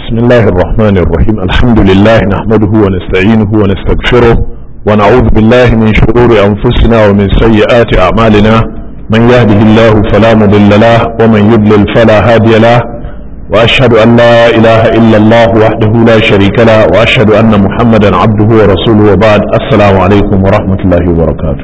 بسم الله الرحمن الرحيم الحمد لله نحمده ونستعينه ونستغفره ونعوذ بالله من شرور أنفسنا ومن سيئات أعمالنا من يهده الله فلا مضل له ومن يضلل فلا هادي له وأشهد أن لا إله إلا الله وحده لا شريك له وأشهد أن محمدا عبده ورسوله وبعد السلام عليكم ورحمة الله وبركاته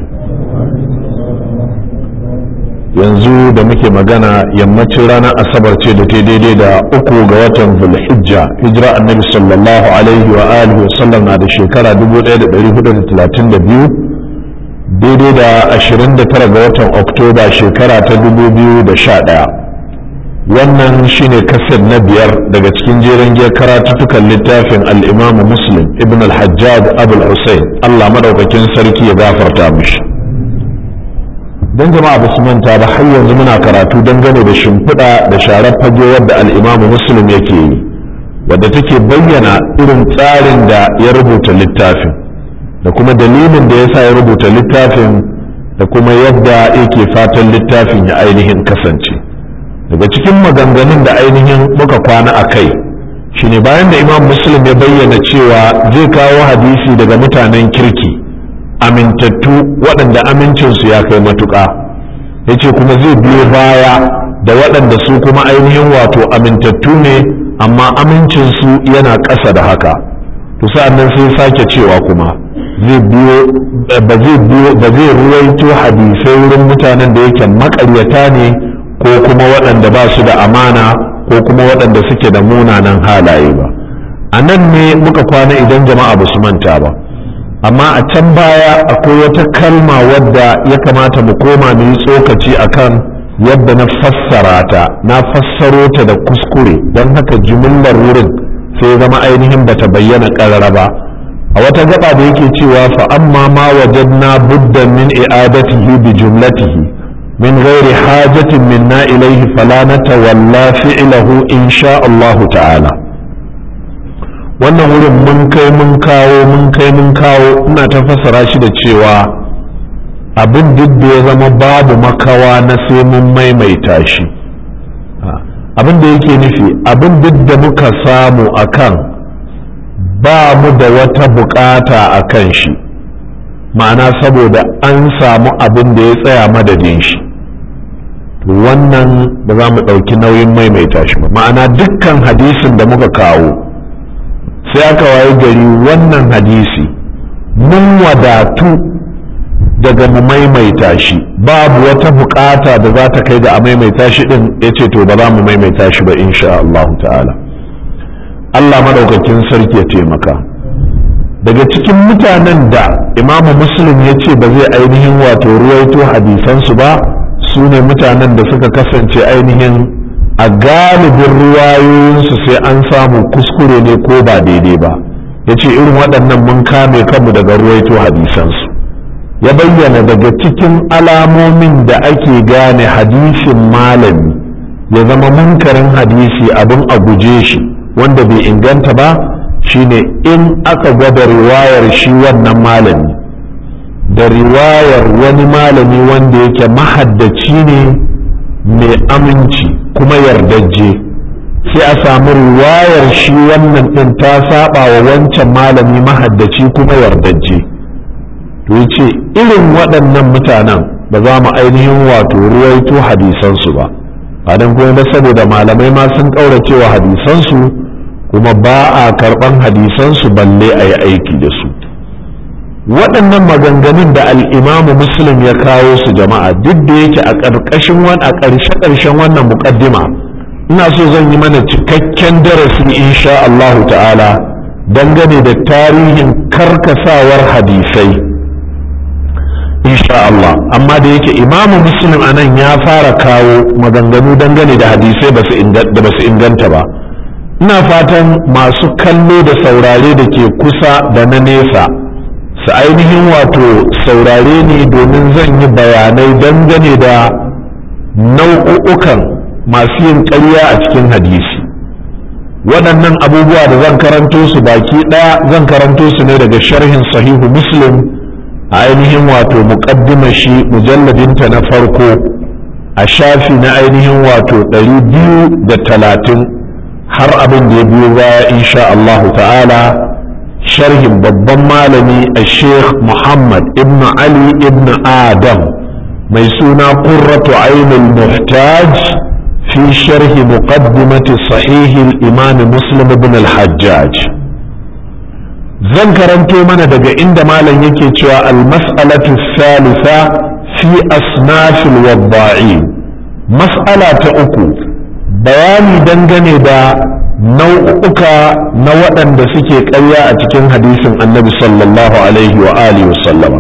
yanzu da muke magana yammacin ranar asabar ce da ta daidai da uku ga watan zulhijja hijira annabi sallallahu alaihi wa alihi wa sallam na da shekara 1432 daidai da 29 ga watan oktoba shekara ta 2011 wannan shine kasar na biyar daga cikin jerin giyar karatuttukan littafin al'imamu muslim ibn al-hajjaj abul hussein allah madaukakin sarki ya gafarta mishi don jama'a ba su manta ba har yanzu muna karatu dangane da shimfiɗa da sharar fage wadda al'imamu muslim yake yi wadda take bayyana irin tsarin da ya rubuta littafin da kuma dalilin da ya sa ya rubuta littafin da kuma yadda yake fatan littafin ya ainihin kasance daga cikin maganganun da ainihin muka kwana a kai shine bayan da imam muslim ya bayyana cewa zai kawo hadisi daga mutanen kirki amintattu waɗanda amincinsu ya kai matuƙa ya ce kuma zai biyo baya da waɗanda su kuma ainihin wato amintattu ne amma amincinsu yana ƙasa da haka to sa'annan sai sake cewa kuma zai biyo ba zai biyo ba zai ruwaito hadisai wurin mutanen da yake maƙaryata ne ko kuma waɗanda ba su da amana ko kuma waɗanda suke da munanan halaye ba a nan ne muka kwana idan jama'a ba su manta ba amma a can baya akwai wata kalma wadda ya kamata mu koma mu yi tsokaci akan yadda na fassara ta na fassaro ta da kuskure don haka jimillar wurin sai zama ainihin bata bayyana ƙarara ba a wata gaba da yake cewa fa amma ma wajadna buddan min i'adatihi bi jumlatihi min ghairi hajatin minna ilayhi fala natawalla fi'lahu insha Allah ta'ala wannan wurin mun kai mun kawo mun kai mun kawo ina ta fassara shi da cewa abin duk da ya zama babu makawa na sai mun maimaita shi abin da yake nufi abin duk da muka samu akan ba mu da wata bukata a kan shi ma'ana saboda an samu abin da ya tsaya madadin shi wannan ba za mu ɗauki nauyin maimaita shi ba ma'ana dukkan hadisin da muka kawo sai aka waye gari wannan hadisi mun wadatu daga mu maimaita shi babu wata bukata da za ta kai ga a maimaita shi din ya ce to ba za mu maimaita shi ba insha Allah ta'ala Allah madaukakin sarki ya taimaka daga cikin mutanen da imamu muslim ya ce ba zai ainihin wato ruwaito hadisansu ba su ne mutanen da suka kasance ainihin a galibin ruwayoyinsu sai an samu kuskure ne ko ba daidai ba ya ce irin waɗannan mun kame kanmu daga ruwaito hadisansu ya bayyana daga cikin alamomin da ake gane hadisin malami ya zama munkarin hadisi abin a guje shi wanda bai inganta ba shine in aka gwada riwayar shi wannan malami da riwayar wani malami wanda yake mahaddaci ne mai aminci kuma yardajje sai a samu riwayar shi wannan ɗin ta saba wa wancan malami mahaddaci kuma yardajje to yace irin waɗannan mutanen ba za mu ainihin wato ruwaito hadisansu ba ba don kuma ba saboda malamai ma sun ƙauracewa hadisansu kuma ba a karɓan hadisansu balle a yi aiki da su waɗannan maganganun da al'imamu muslim ya kawo su jama'a duk da yake a ƙarƙashin a ƙarshe-ƙarshen wannan muƙaddima ina so zan yi mana cikakken darasi insha Allahu ta'ala dangane da tarihin karkasawar hadisai insha Allah amma da yake imamu muslim a nan ya fara kawo maganganu dangane da hadisai da ba su inganta ba ina fatan masu kallo da saurare da ke kusa da na nesa su ainihin wato saurare ne domin zan yi bayanai dangane da nau'ukan masu yin ƙarya a cikin hadisi waɗannan abubuwa da zan karanto su baki ɗaya zan karanto su ne daga sharhin sahihu muslim a ainihin wato muƙaddima shi mujalladinta na farko a shafi na ainihin wato ɗari biyu da talatin har abin da ya biyo baya insha Allah ta'ala sharhin babban malami a sheikh muhammad ibn ali ibn adam mai suna qurratu ainul muhtaj fi sharhi muqaddimati sahihi al-imam muslim ibn al-hajjaj zan karanto mana daga inda malam yake cewa al-mas'alatu thalitha fi asnafil wadda'in mas'ala ta uku bayani dangane da nau'uka na waɗanda suke ƙarya a cikin hadisin annabi sallallahu alaihi wa alihi wasallama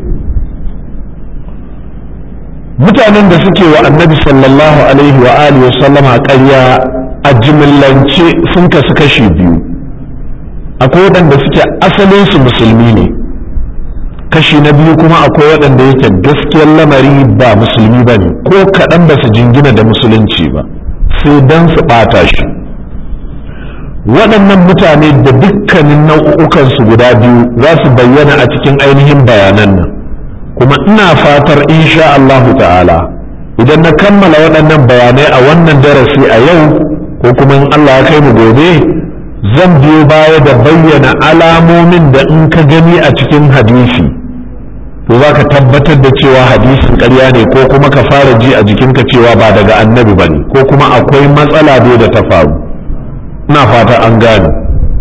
mutanen da suke wa annabi sallallahu alaihi wa alihi wasallama ƙarya a jimillance sun kasu kashi biyu akwai waɗanda suke asalinsu musulmi ne kashi na biyu kuma akwai waɗanda yake gaskiyar lamari ba musulmi ba ne ko kaɗan ba su jingina da musulunci ba sai don su ɓata shi waɗannan mutane da dukkanin nau'ukansu guda biyu za su bayyana a cikin ainihin bayanan nan kuma ina fatar insha Allahu ta'ala idan na kammala waɗannan bayanai a wannan darasi a yau ko kuma in Allah ya kai mu gobe zan biyo baya da bayyana alamomin da in ka gani a cikin hadisi to za ka tabbatar da cewa hadisin ƙarya ne ko kuma ka fara ji a jikinka cewa ba daga annabi ba ne ko kuma akwai matsala dai da ta faru ina fata an gane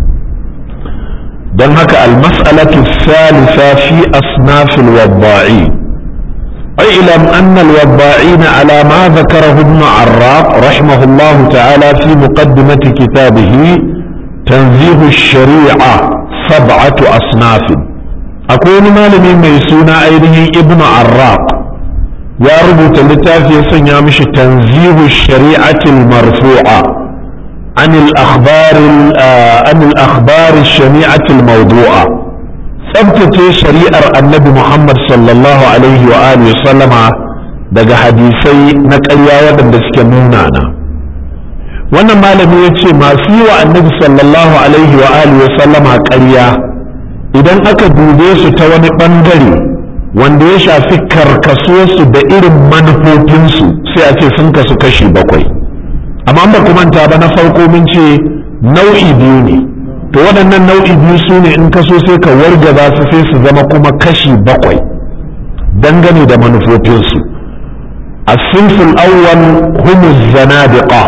don haka almas'alatu salisa fi asnafil wadda'i اعلم أن الوضاعين على ما ذكره ابن عراق رحمه الله تعالى في مقدمة كتابه تنزيه الشريعة سبعة أصناف أكون مالمي ميسونا أيضا ابن عراق يا رب تلتافي سنيامش تنزيه الشريعة المرفوعة عن الأخبار عن الأخبار الشنيعة الموضوعة tsabtace shari'ar annabi Muhammad sallallahu alaihi wa alihi sallama daga hadisai na ƙarya waɗanda suke munana wannan malami ya ce masu yi wa annabi sallallahu alaihi wa alihi sallama ƙarya idan aka dube su ta wani ɓangare wanda ya shafi karkasuwarsu da irin manufofinsu sai a ce sun kasu kashi bakwai amma ba ku manta ba na farko mun ce nau'i biyu ne to waɗannan nau'i biyu su ne in ka so sai ka wargaza su sai su zama kuma kashi bakwai dangane da manufofinsu asinful awwal humu zanadiqa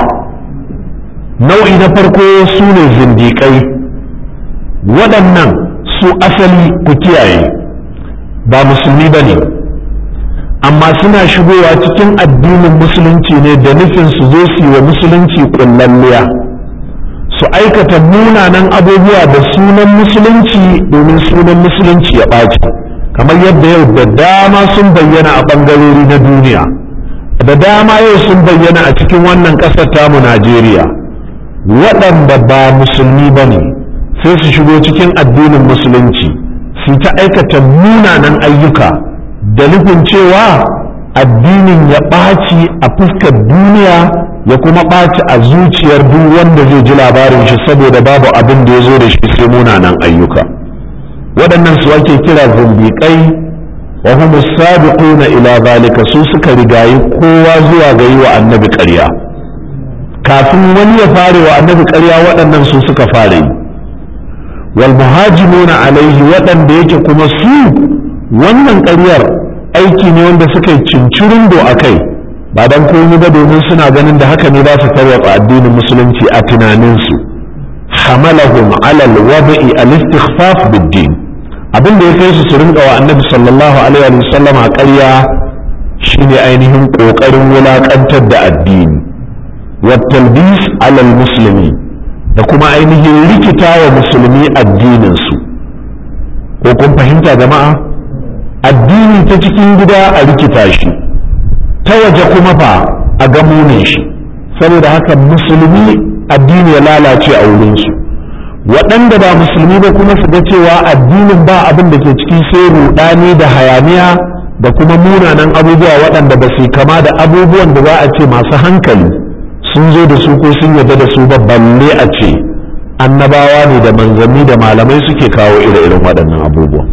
nau'i na farko su ne zindiƙai waɗannan su asali ku kiyaye ba musulmi ba ne amma suna shigowa cikin addinin musulunci ne da nufin su zo su yi wa musulunci ƙullalliya su aikata munanan abubuwa da sunan musulunci domin sunan musulunci ya ɓaci kamar yadda yau da dama sun bayyana a ɓangarori na duniya da dama yau sun bayyana a cikin wannan ƙasar tamu najeriya waɗanda ba musulmi ba ne sai su shigo cikin addinin musulunci su ta aikata munanan ayyuka da nufin cewa addinin ya ɓaci a fuskar duniya ya kuma ɓaci a zuciyar duk wanda zai ji labarin shi saboda babu abin da ya zo da shi sai munanan ayyuka waɗannan su ake kira zumbiƙai wa hum sabiquna ila zalika su suka rigayi kowa zuwa ga yi wa annabi ƙarya kafin wani ya fare wa annabi ƙarya waɗannan su suka fare yi wal muhajimuna alaihi waɗanda yake kuma su wannan ƙaryar aiki ne wanda suka yi cincirindo a kai ba dan komai ba domin suna ganin da haka ne za su tarwatsa addinin musulunci a tunaninsu hamalahum ala alwada'i al-istikhfaf bid-din abin da ya kai su su rinka wa annabi sallallahu alaihi wa sallam a ƙarya shine ainihin kokarin wulakantar da addini wa talbis ala al-muslimi da kuma ainihin rikita wa musulmi addinin su ko kun fahimta jama'a addini ta cikin gida a rikita shi ta waje kuma fa a gamune shi saboda haka musulmi addini ya lalace a wurinsu waɗanda ba musulmi ba kuma su ga cewa addinin ba abin da ke ciki sai rudani da hayaniya da kuma munanan abubuwa waɗanda ba su kama da abubuwan da za a ce masu hankali sun zo da su ko sun yarda da su ba balle a ce annabawa ne da manzanni da malamai suke kawo ire-iren waɗannan abubuwan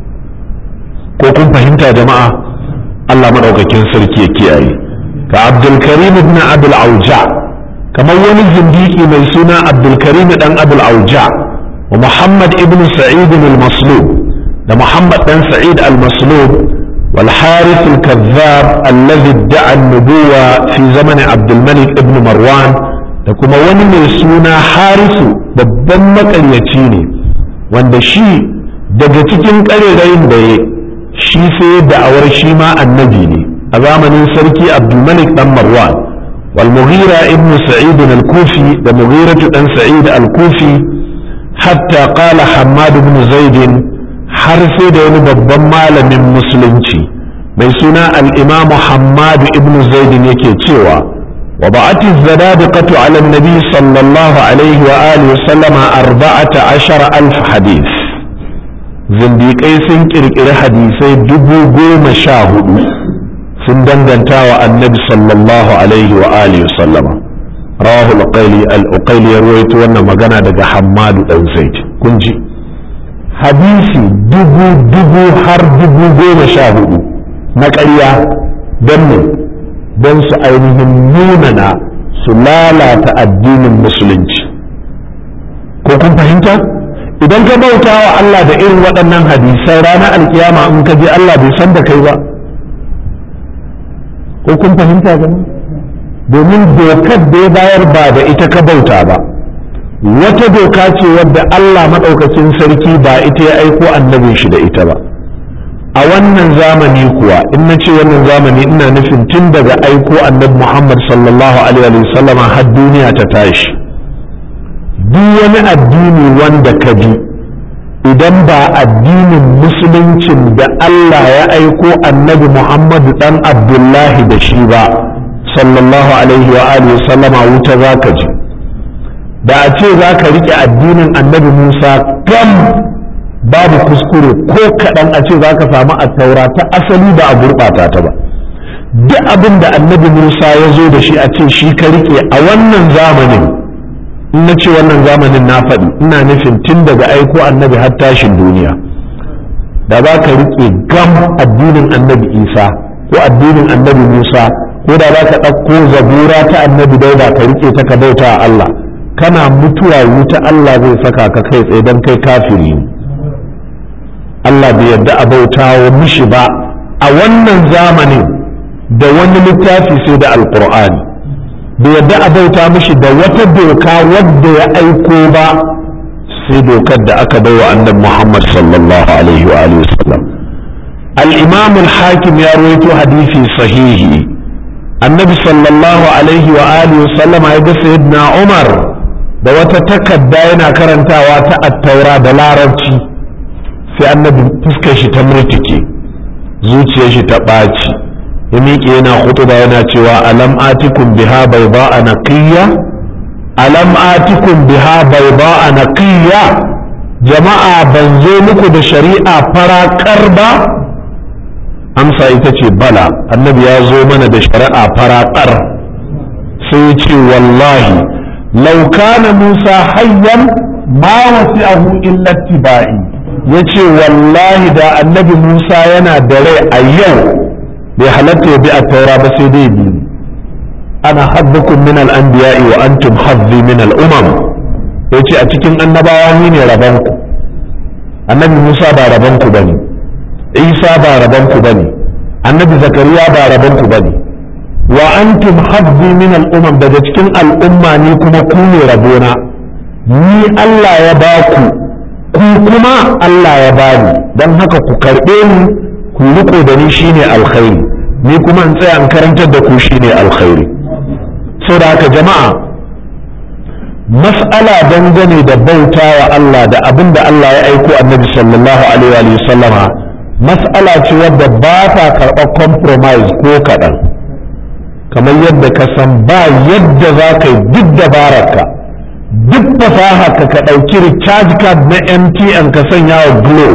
ko kun fahimta jama'a Allah maɗaukakin sarki ya kiyaye ka abdulkarim ibn abul auja kamar wani zindiki mai suna abdulkarim dan abul auja wa muhammad ibn sa'id al-maslub da muhammad dan sa'id al-maslub wal harith al-kazzab alladhi idda'a an-nubuwa fi zaman abdul malik ibn marwan da kuma wani mai suna harisu babban makaryaci ne wanda shi daga cikin ƙarerayin da ya shi sai da'awar shi ma annabi ne a zamanin sarki abdulmalik dan marwan wal mughira ibn sa'id al-kufi da mughira dan sa'id al-kufi hatta qala hammad ibn zaid har sai da wani babban malamin musulunci mai suna al-imam hammad ibn zaid yake cewa وضعت الزنادقة على النبي صلى الله عليه وآله وسلم أربعة عشر ألف حديث zindiƙai sun ƙirƙiri hadisai dubu goma sha hudu sun danganta wa annabi sallallahu alaihi wa alihi sallama rawahu al-uqayli al-uqayli ya ruwaito wannan magana daga hammadu dan zaid kun ji hadisi dubu dubu har dubu goma sha hudu na ƙarya don ne don su ainihin munana su lalata addinin musulunci ko kun fahimta idan ka bauta wa Allah da irin waɗannan hadisai ranar alkiyama in ka je Allah bai san da kai ba ko kun fahimta gani domin dokar da ya bayar ba da ita ka bauta ba wata doka ce wadda Allah maɗaukacin sarki ba ita ya aiko annabin shi da ita ba a wannan zamani kuwa in na ce wannan zamani ina nufin tun daga aiko annabi Muhammad sallallahu alaihi wasallama har duniya ta tashi duk wani addini wanda ka bi idan ba addinin musuluncin da Allah ya aiko annabi Muhammadu dan Abdullahi da shi ba sallallahu alaihi wa alihi sallama wuta za ka ji da a ce za ka riƙe addinin annabi Musa gam babu kuskure ko kaɗan a ce za ka samu a taura ta asali ba a gurɓata ta ba duk abin da annabi Musa ya zo da shi a ce shi ka riƙe a wannan zamanin in na ce wannan zamanin na faɗi ina nufin tun daga aiko annabi har tashin duniya da za ka riƙe gam addinin annabi isa ko addinin annabi musa ko da za ka ɗauko zabura ta annabi dauda ka riƙe ta ka bauta a allah kana mutuwa wuta allah zai saka ka kai tsaye don kai kafiri ne allah bai yarda a bauta wa mishi ba a wannan zamanin da wani littafi sai da alƙur'ani bai yadda a bauta mishi da wata doka wadda ya aiko ba sai dokar da aka bai wa annabi Muhammad sallallahu alaihi wa alihi wasallam al-imam al-hakim ya rawaito hadisi sahihi annabi sallallahu alaihi wa alihi wasallam ya ga sayyidina Umar da wata takarda yana karantawa ta at-taura da larabci sai annabi fuskar shi ta murtuke zuciyar shi ta ɓaci ya miƙe yana hutuba yana cewa alam atikum biha bayda a naqiyya alam atikum biha bayda a naqiyya jama'a ban zo muku da shari'a farakar ba amsa ita ce bala annabi ya zo mana da shari'a farakar sai ya ce wallahi law kana musa hayyan ma wasi'ahu illa tibai yace wallahi da annabi musa yana da rai a yau bai halatta ya bi a taura ba sai dai biyu ana haddukum min al-anbiya'i wa antum haddi min al-umam yace a cikin annabawa ni ne rabanku annabi Musa ba rabanku bane Isa ba rabanku bane annabi Zakariya ba rabanku bane wa antum haddi min al-umam daga cikin al'umma ni kuma ku ne rabona ni Allah ya ba ku ku kuma Allah ya bani dan haka ku karbe ni ku riko da ni shine alkhairi ni kuma in tsaya in karantar da ku shine alkhairi saboda haka jama'a mas'ala dangane da bauta wa Allah da abin da Allah ya aiko annabi sallallahu alaihi wa sallama mas'ala ce wadda ba ta karɓar compromise ko kaɗan kamar yadda ka san ba yadda za ka yi duk dabararka duk fasaha ka ka ɗauki recharge card na MTN ka sanya wa Glo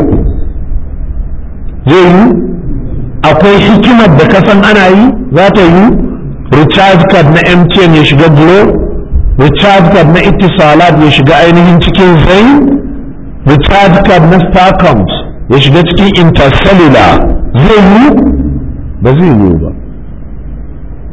zai yi akwai hikimar da ka san ana yi za ta yi recharge card na MTN ya shiga Glo recharge card na itisalat ya shiga ainihin cikin zai recharge card na starcoms ya shiga cikin intercellular zai yi ba zai yi ba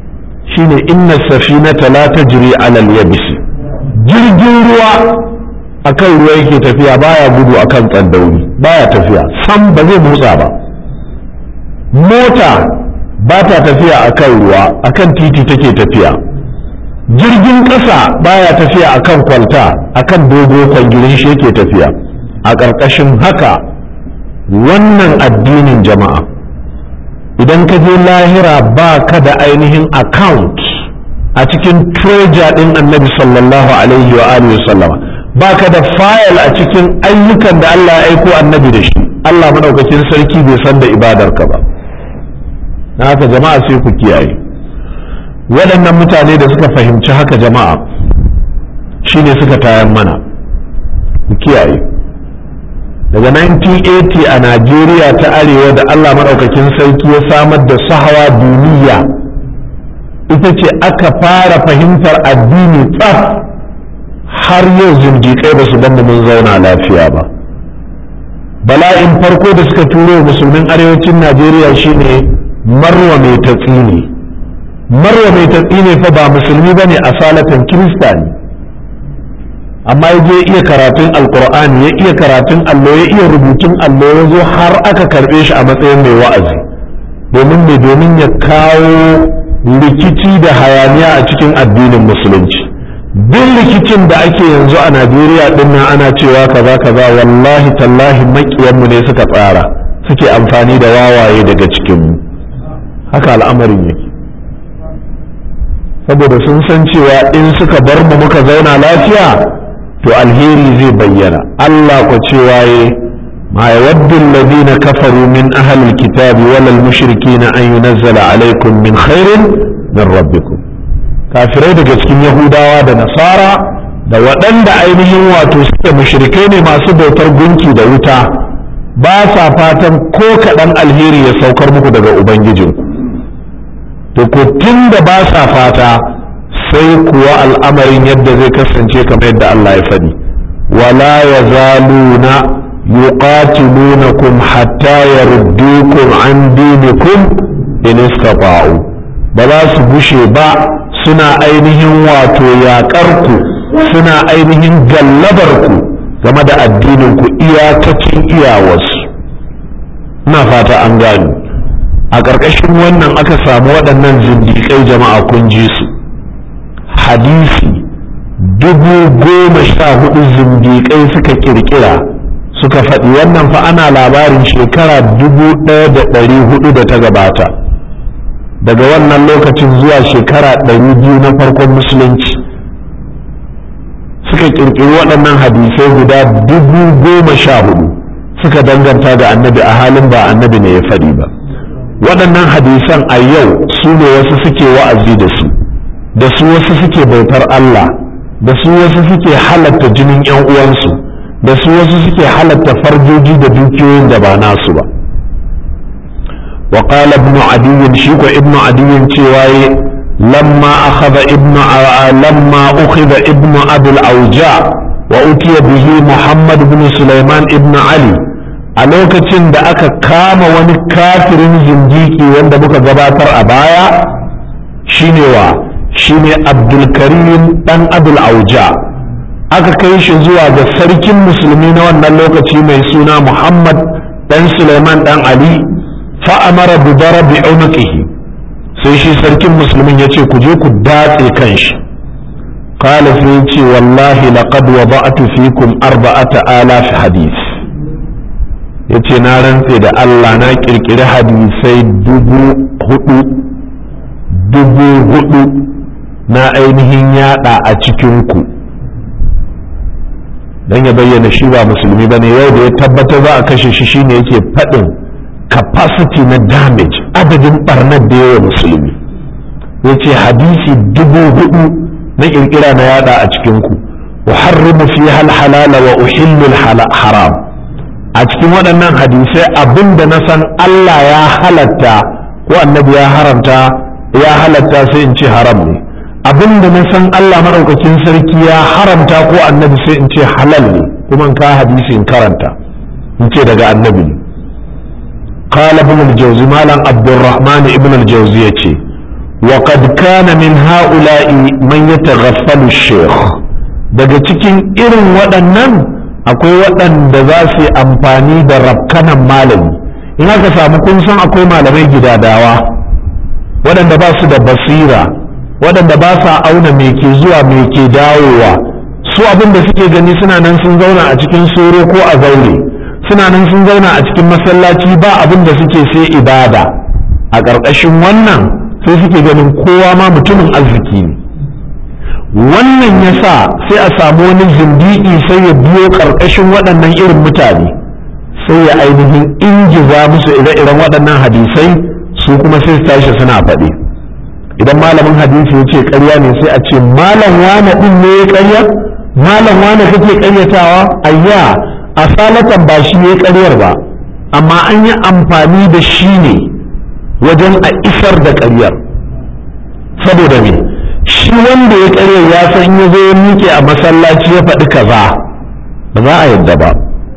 shine inna safinata la tajri ala al-yabis jirgin ruwa akan ruwa yake tafiya baya gudu akan tsandauri baya tafiya sam ba zai motsa ba mota ba ta tafiya akan ruwa akan titi take tafiya jirgin ƙasa baya tafiya akan kwalta akan dogo kwangirin shi yake tafiya a ƙarƙashin haka wannan addinin jama'a idan ka je lahira ba ka da ainihin account a cikin treasure ɗin annabi sallallahu alaihi wa alihi sallama ba ka da file a cikin ayyukan da Allah ya aiko annabi da shi Allah madaukakin sarki bai san da ibadarka ba na haka jama'a sai ku kiyaye waɗannan mutane da suka fahimci haka jama'a shine suka tayan mana ku kiyaye daga 1980 a najeriya ta arewa da allah maɗaukakin sarki ya samar da sahawa duniya ita ce aka fara fahimtar addini tsaf har yau zindiƙai ba su mu mun zauna lafiya ba bala'in farko da suka turo musulmin arewacin najeriya shine marwa mai tatsi ne marwa mai tatsi ne fa ba musulmi ba ne a salatan kirista ne amma ya je iya karatun alkur'ani ya iya karatun allo ya iya rubutun allo ya zo har aka karɓe shi a matsayin mai wa'azi domin mai domin ya kawo rikici da hayaniya a cikin addinin musulunci duk rikicin da ake yanzu a najeriya din nan ana cewa kaza kaza wallahi tallahi makiyanmu ne suka tsara suke amfani da wawaye daga cikinmu haka al'amarin yake saboda sun san cewa in suka bar mu muka zauna lafiya to alheri zai bayyana Allah ku cewa ye ma yawaddu alladhina kafaru min ahli alkitabi wal mushrikin an yunazzala alaykum min khairin min rabbikum kafirai daga cikin yahudawa da nasara da waɗanda ainihin wato suke mushrikai ne masu bautar gunki da wuta ba sa fatan ko kaɗan alheri ya saukar muku daga ubangijinku to ko tun da ba sa fata sai kuwa al'amarin yadda zai kasance kamar yadda Allah ya faɗi wala ya zaluna yuqatilunakum hatta yaruddukum an dinikum in istata'u ba za su gushe ba suna ainihin wato yaƙar ku suna ainihin gallabar ku game da addinin ku iyakacin iyawarsu ina fata an gani a ƙarƙashin wannan aka samu waɗannan zindiƙai jama'a kun ji su hadisi dubu goma sha hudu zindiƙai suka ƙirƙira suka faɗi wannan fa ana labarin shekara dubu ɗaya da ɗari hudu da ta gabata daga wannan lokacin zuwa shekara ɗari biyu na farkon musulunci suka ƙirƙiri waɗannan hadisai guda dubu goma sha hudu suka danganta da annabi a halin ba annabi ne ya faɗi ba waɗannan hadisan a yau su ne wasu suke wa'azi da su da su wasu suke bautar Allah da su wasu suke halatta jinin ‘yan uwansu da su wasu suke halatta farjoji da dukiyoyin da ba nasu ba wa qala ibn adiyin shi ko ibn adiyin cewa yi lamma akhadha ibn lamma ukhidha ibn abul auja wa utiya bihi muhammad ibn sulaiman ibn ali a lokacin da aka kama wani kafirin zindiki wanda muka gabatar a baya shine wa shine abdulkarim dan abul auja aka kai shi zuwa ga sarkin musulmi na wannan lokaci mai suna muhammad dan suleiman dan ali fa'amara bi darabi unuqihi sai shi sarkin musulmin ya ce ku je ku datse kan shi qala sai ce wallahi laqad wada'tu fikum arba'ata alaf hadith yace na rantse da Allah na kirkiri hadisai dubu hudu dubu hudu na ainihin yada a cikinku don ya bayyana shi ba musulmi ba ne yau da ya tabbatar za a kashe shi shine yake faɗin capacity na damage adadin barnar da yawa musulmi ya ce hadisi dubu hudu na kirkira na yada a cikinku uharrimu fi hal halala wa uhillu haram a cikin waɗannan hadisai abin da na san Allah ya halatta ko annabi ya haramta ya halatta sai in ce haram ne abin da na san Allah maɗaukakin sarki ya haramta ko annabi sai in ce halal ne kuma in ka hadisi in karanta in ce daga annabi ne qala ibn al-jawzi malam abdurrahman ibn al-jawzi yace وقد كان من هؤلاء من يتغفل الشيخ daga cikin irin waɗannan akwai waɗanda za su yi amfani da rafkanan malami in aka samu kun san akwai malamai gidadawa waɗanda ba su da basira waɗanda ba sa auna me ke zuwa me ke dawowa su abin da suke gani suna nan sun zauna a cikin soro ko a zaure suna nan sun zauna a cikin masallaci ba abin da suke sai ibada a ƙarƙashin wannan sai suke ganin kowa ma mutumin arziki ne wannan ya sa sai a samu wani zindiki sai ya biyo ƙarƙashin waɗannan irin mutane sai ya ainihin ingiza musu ire-iren waɗannan hadisai su kuma sai su tashi suna faɗi idan malamin hadisi ya ce ƙarya ne sai a ce malam wane ɗin ne ya ƙarya malam wane kake ƙaryatawa ayya asalatan ba shi ya ƙaryar ba amma an yi amfani da shi ne wajen a isar da ƙaryar saboda me shi wanda ya ƙaryar ya san ya zo ya miƙe a masallaci ya faɗi kaza ba za a yadda ba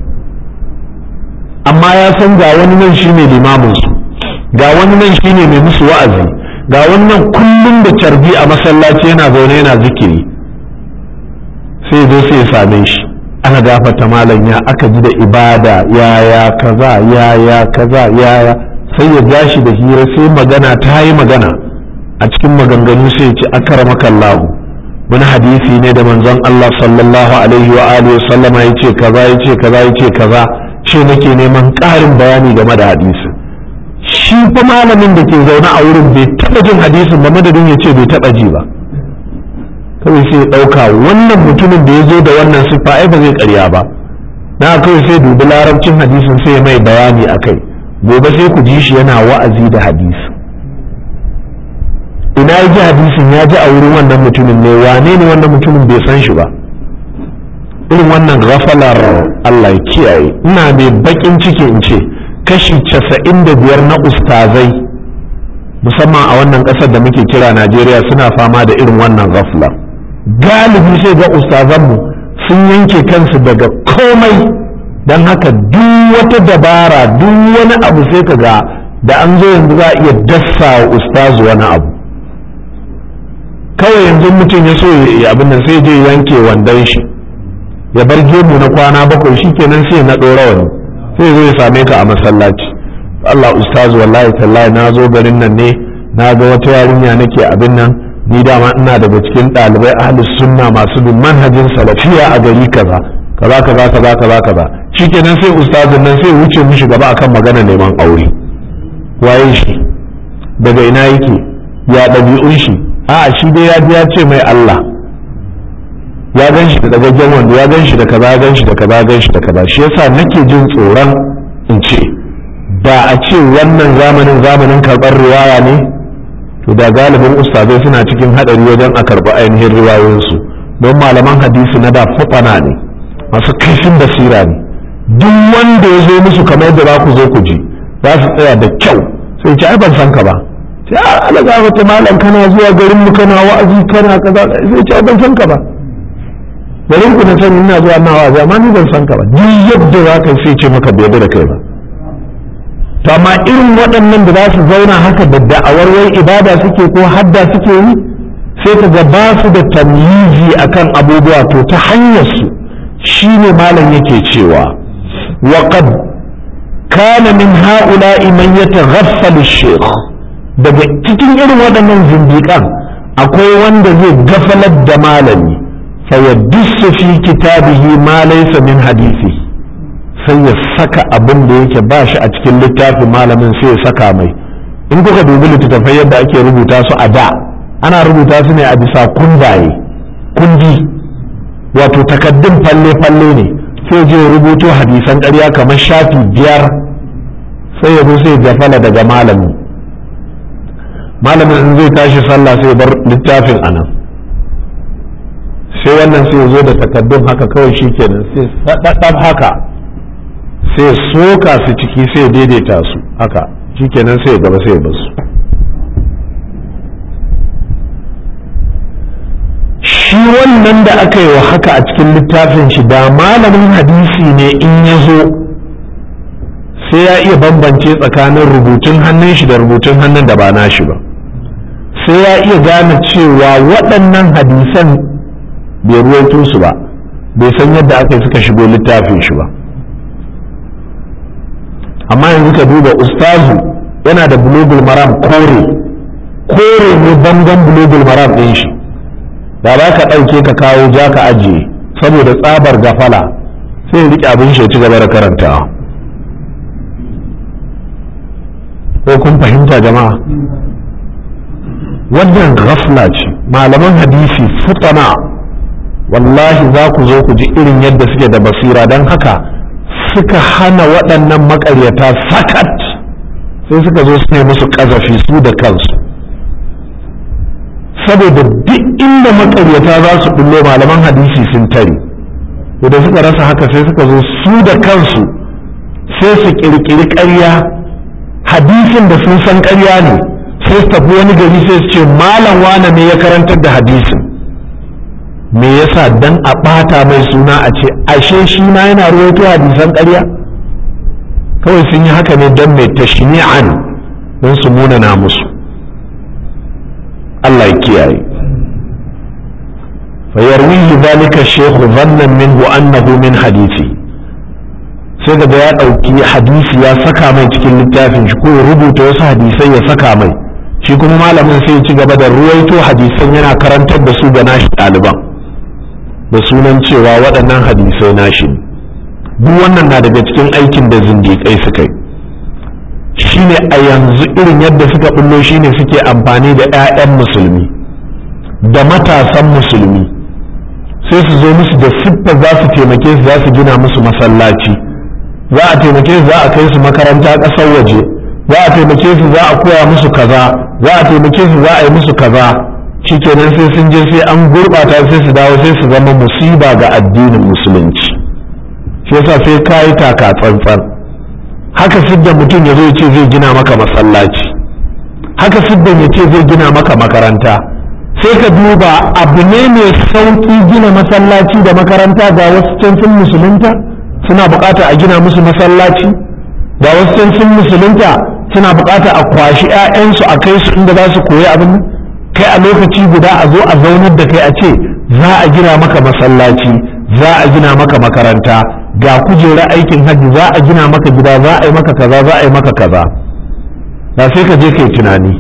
amma ya san ga wani nan shi ne limaminsu ga wani nan shi ne mai musu wa'azi ga wani nan kullum da carbi a masallaci yana zaune yana zikiri sai zo sai ya same shi ana gafata malam ya aka ji da ibada yaya kaza yaya kaza yaya sai ya ja shi da hira sai magana ta yi magana a cikin maganganu sai ya ce akramaka Allah wani hadisi ne da manzon Allah sallallahu alaihi wa alihi sallama yace kaza yace kaza yace kaza ce nake neman ƙarin bayani game da hadisi shi fa malamin da ke zaune a wurin bai taɓa jin hadisin ba madadin ya ce bai taɓa ji ba kawai sai ya ɗauka wannan mutumin da ya zo da wannan siffa ai ba zai ƙarya ba na kawai sai dubi larabcin hadisin sai mai bayani a kai gobe sai ku ji shi yana wa'azi da hadisi ina ya ji hadisin ya ji a wurin wannan mutumin ne wane ne wannan mutumin bai san shi ba irin wannan gafalar Allah ya kiyaye ina mai bakin ciki in ce kashi casa'in da biyar na ustazai musamman a wannan ƙasar da muke kira Najeriya suna fama da irin wannan gafalar galibi sai ga ustazanmu sun yanke kansu daga komai don haka duk wata dabara duk wani abu sai ka ga da an zo yanzu za a iya dassa wa ustazu wani abu kawai yanzu mutum ya so ya abin nan sai je yanke wandon shi ya bar gemu na kwana bakwai shi kenan sai na ɗora wani sai zo ya same ka a masallaci Allah ustazu wallahi tallahi na zo garin nan ne na ga wata yarinya nake abin nan ni dama ina daga cikin ɗalibai ahlus sunna masu bin manhajin salafiya a gari kaza kaza kaza kaza kaza kaza shikenan sai ustazin nan sai wuce mishi gaba akan magana neman aure waye shi daga ina yake ya ɗabi'un shi a'a shi dai ya ji ya ce mai Allah ya gan shi da dagaggen wanda ya gan shi da kaza ya gan shi da kaza ya gan shi da kaza shi yasa nake jin tsoron in ce da a ce wannan zamanin zamanin karɓar riwaya ne to da galibin ustazai suna cikin haɗari wajen a karɓi ainihin riwayoyinsu don malaman hadisi na da fafana ne masu kaifin basira ne duk wanda ya zo musu kamar yadda za ku zo ku ji za su tsaya da kyau sai ce ai ban san ka ba sai a alaga wata malam kana zuwa garin mu kana wa'azi kana kaza sai ce ai ban san ka ba garin ku na sani ina zuwa na wa'azi amma ni ban san ka ba duk yadda za ka sai ce maka bai da kai ba to amma irin waɗannan da za su zauna haka da da'awar wai ibada suke ko hadda suke yi sai ka ga ba su da tamyizi akan abubuwa to ta hanyar su shine malam yake cewa wa qad kana min ha'ula'i man yataghaffalu shaykh daga cikin irin waɗannan zindiƙan akwai wanda zai gafalar da malami fa yadussu fi kitabihi ma laysa min hadisi sai ya saka abin da yake ba shi a cikin littafin malamin sai ya saka mai in kuka dubi littattafai yadda ake rubuta su a da ana rubuta su ne a bisa kundaye kundi wato takaddun falle-falle ne sai je rubuto hadisan ƙarya kamar shafi biyar sai ya zo sai gafala daga malami malamin in zai tashi sallah sai bar littafin anan sai wannan sai ya zo da takaddun haka kawai shi kenan sai saɗaɗɗaf haka sai soka su ciki sai daidaita su haka shikenan sai gaba sai basu shi wannan da aka yi wa haka a cikin littafin shi da malamin hadisi ne in ya zo sai ya iya bambance tsakanin rubutun hannun shi da rubutun hannun da ba nashi ba sai ya iya gane cewa waɗannan hadisan bai ruwaito su ba bai san yadda aka yi suka shigo littafin shi ba amma yanzu ka duba ustazu yana da bulogul maram kore kore ne bangon bulogul maram ɗin shi da ba ka ɗauke ka kawo ja ka ajiye saboda tsabar gafala sai riƙe abin shi ci gaba da karantawa ko kun fahimta jama'a wannan ghafla ce malaman hadisi futana wallahi za ku zo ku ji irin yadda suke da basira don haka suka hana waɗannan makaryata sakat sai suka zo su ne musu ƙazafi su da kansu saboda duk inda makaryata za su bullo malaman hadisi sun tare da suka rasa haka sai suka zo su da kansu sai su ƙirƙiri ƙarya hadisin da sun san ƙarya ne sai su tafi wani gari sai su ce malam wane ne ya karantar da hadisin me yasa dan a ɓata mai suna a ce ashe shi ma yana ruwaito hadisan ƙarya kawai sun yi haka ne don mai tashni'an don su munana musu Allah ya kiyaye fayarwihi zalika shekhu zannan minhu annahu min hadisi sai daga ya ɗauki hadisi ya saka mai cikin littafin shi ko ya rubuta wasu hadisai ya saka mai shi kuma malamin sai ya ci gaba da ruwaito hadisan yana karantar da su ga nashi ɗaliban da sunan cewa waɗannan hadisai nashi ne duk wannan na daga cikin aikin da zindiƙai suka yi shine a yanzu irin yadda suka bullo shine suke amfani da 'ya'yan musulmi da matasan musulmi sai su zo musu da siffa za su taimake su za su gina musu masallaci za a taimake su za a kai su makaranta ƙasar waje za a taimake su za a koya musu kaza za a taimake su za a yi musu kaza shikenan sai sun je sai an gurɓata sai su dawo sai su zama musiba ga addinin musulunci shi yasa sai ka yi taka tsantsan haka sidda mutum ya zo ya ce zai gina maka masallaci haka siddan ya ce zai gina maka makaranta sai ka duba abu ne mai sauƙi gina masallaci da makaranta ga wasu can sun musulunta suna buƙata a gina musu masallaci ga wasu can sun musulunta suna buƙata a kwashi 'ya'yansu a kai su inda za su koyi abin kai a lokaci guda a zo a zaunar da kai a ce za a gina maka masallaci za a gina maka makaranta ga kujera aikin hajji za a gina maka gida za a yi maka kaza za a yi maka kaza da sai ka je kai tunani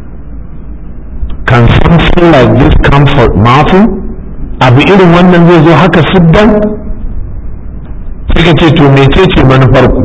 can something like this come for nothing abu irin wannan zai zo haka siddan sai ka ce to mecece manufar ku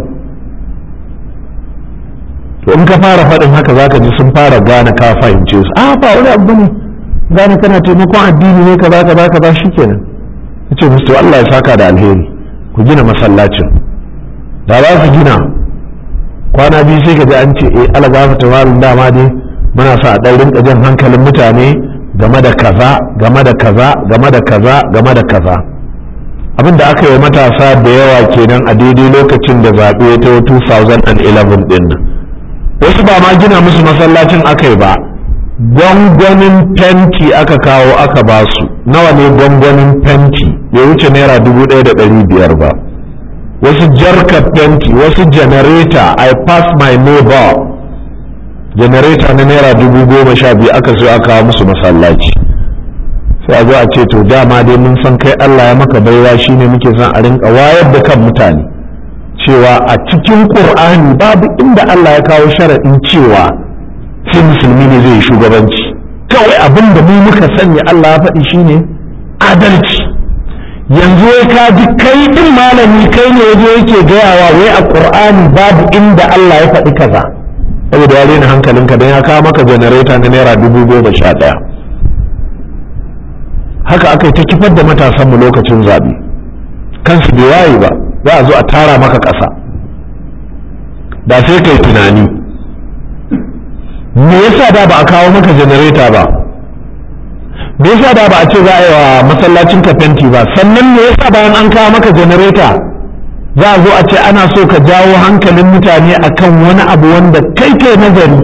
to in ka fara faɗin haka za ka ji sun fara gane ka fahimce su a ba wani abu ne gane kana taimakon addini ne kaza kaza kaza shikenan ce musu to Allah ya saka da alheri ku gina masallacin da za su gina kwana biyu sai ka ji an ce eh ala gafa tawarin dama dai muna sa a ɗan rinka jan hankalin mutane game da kaza game da kaza game da kaza game da kaza abin da aka yi matasa da yawa kenan a daidai lokacin da zaɓe ya tawo 2011 ɗin nan wasu ba ma gina musu masallacin aka yi ba gwangwanin fenti aka kawo aka ba su nawa ne gwangwanin fenti ya wuce naira dubu ɗaya da ɗari biyar ba wasu jarka fenti wasu janareta i pass my neighbor janareta na naira dubu goma sha biyu aka so aka kawo musu masallaci sai a zo a ce to dama dai mun san kai Allah ya maka baiwa shine muke son a rinka wayar da kan mutane cewa a cikin Qur'ani babu inda Allah ya kawo sharaɗin cewa sai musulmi ne zai yi shugabanci kawai abin da mu muka sanya Allah ya faɗi shine adalci yanzu wai ka ji kai din malami kai ne yaje yake gayawa wai a Qur'ani babu inda Allah ya faɗi kaza saboda ya rena hankalinka don ya kawo maka janareta na naira dubu goma sha ɗaya haka aka yi ta kifar da matasanmu lokacin zaɓe kansu bai waye ba za a zo a tara maka ƙasa da sai kai tunani me yasa da ba a kawo maka janareta ba me yasa da ba a ce za a yi wa masallacin ka fenti ba sannan me yasa bayan an kawo maka janareta za a zo a ce ana so ka jawo hankalin mutane akan wani abu wanda kai kai nazari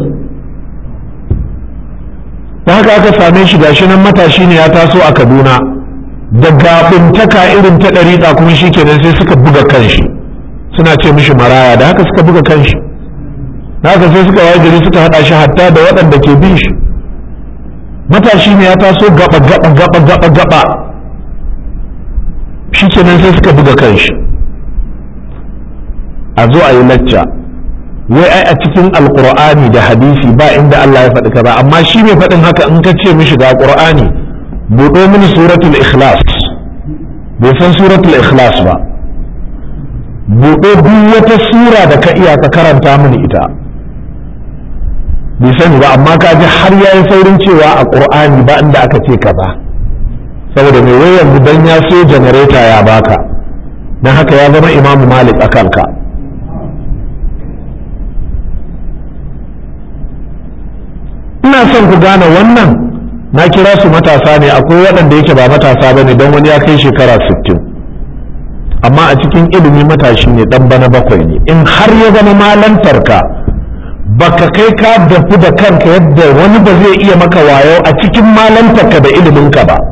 da haka aka same shi gashi nan matashi ne ya taso a kaduna da gaɓuntaka irin ta ɗariƙa kuma shi kenan sai suka buga kanshi suna ce mishi maraya da haka suka buga kanshi da haka sai suka waye gari suka haɗa shi hatta da waɗanda ke bin shi matashi ne ya taso gaba gaba gaba gaba gaba shi kenan sai suka buga kanshi a zo a yi lacca wai ai a cikin alkur'ani da hadisi ba inda Allah ya faɗi kaza amma shi mai faɗin haka in ka ce mishi ga qur'ani buɗo mini suratul ikhlas bai san suratul ikhlas ba buɗo duk wata sura da ka iya ka karanta mini ita bai sani ba amma ka ji har ya yi saurin cewa a qur'ani ba inda aka ce kaza saboda mai wai yanzu dan ya so janareta ya baka dan haka ya zama imamu malik a kanka ina son ku gane wannan na kira su matasa ne akwai waɗanda yake ba matasa ba ne don wani ya kai shekara 60 amma a cikin ilimi matashi ne ɗan bana bakwai ne in har ya zama malantarka baka kai ka dafu da kanka yadda wani ba zai iya maka wayo a cikin malantarka da iliminka ba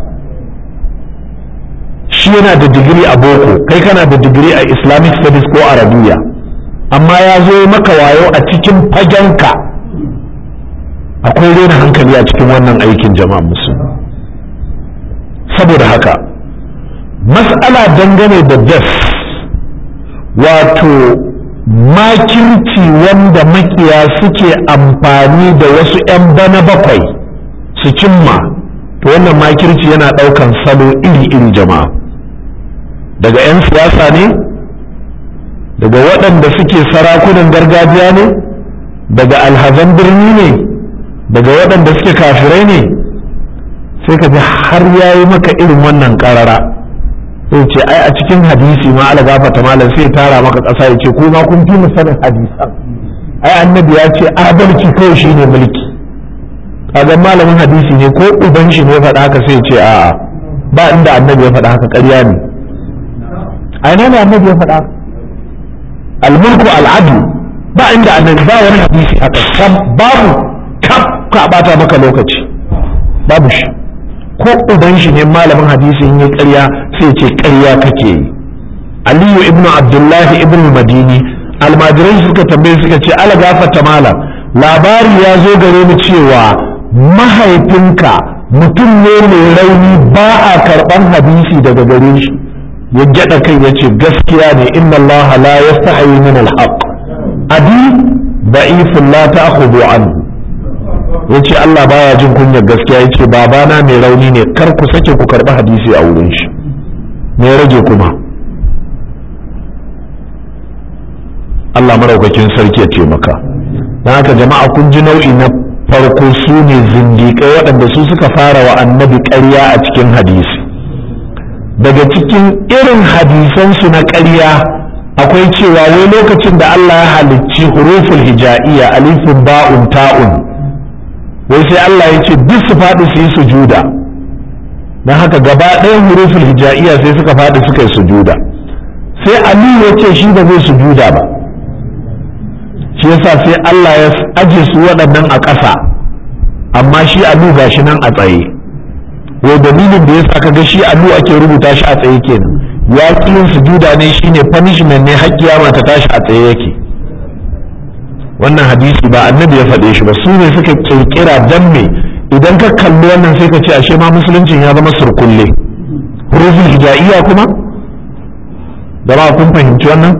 shi yana da digiri a boko kai kana da digiri a islamic studies ko arabiya amma ya zo maka wayo a cikin fagenka akwai rena hankali a cikin wannan aikin jama'a musulmi saboda haka mas'ala dangane da das wato makirci wanda makiya suke amfani da wasu 'yan bana bakwai su cimma to wannan makirci yana ɗaukan salo iri-iri jama'a daga 'yan siyasa ne daga waɗanda suke sarakunan gargajiya ne daga alhazan birni ne daga waɗanda suke kafirai ne sai ka ji har ya yi maka irin wannan ƙarara sai ce ai a cikin hadisi ma ala gafata malam sai tara maka ƙasa ya ce kuma kun fi sanin hadisan ai annabi ya ce adalci kawai shi ne mulki kaga malamin hadisi ne ko uban shi ne ya faɗa haka sai ce a'a ba inda annabi ya faɗa haka ƙarya ne a ina ne annabi ya faɗa almulku al'adu ba inda annabi ba wani hadisi haka sam babu kaf ka bata maka lokaci babu shi ko uban shi ne malamin hadisi in yi ƙarya sai ce ƙarya kake yi aliyu ibn abdullahi ibn madini almajirai suka tambaye suka ce ala gafata malam labari ya zo gare mu cewa mahaifinka mutum ne mai rauni ba a karɓan hadisi daga gare shi ya gyada kai ya ce gaskiya ne inna allaha la yastahi min alhaq abi da'ifun la ta'khudhu anhu yace Allah baya jin kunyar gaskiya yace babana mai rauni ne kar ku sake ku karbi hadisi a wurin shi me rage kuma Allah maraukakin sarki ya taimaka don haka jama'a kun ji nau'i na farko su ne zindiƙai waɗanda su suka fara wa annabi ƙarya a cikin hadisi daga cikin irin hadisansu na ƙarya akwai cewa wai lokacin da Allah ya halicci huruful hija'iyya alifin ba'un ta'un wai sai Allah ya ce duk su faɗi su yi sujuda don haka gaba ɗayan huruful hija'iyya sai suka faɗi suka yi sujuda sai Ali ya ce shi ba zai sujuda ba shi yasa sai Allah ya aje su waɗannan a ƙasa amma shi alu gashi nan a tsaye wai dalilin da yasa kaga shi alu ake rubuta shi a tsaye kenan ya yin sujuda ne shine punishment ne har kiyama ta tashi a tsaye yake wannan hadisi ba annabi ya faɗe shi ba su ne suka kirkira dan me idan ka kalli wannan sai ka ce ashe ma musuluncin ya zama surkulle hurufin hijaiya kuma da ba kun fahimci wannan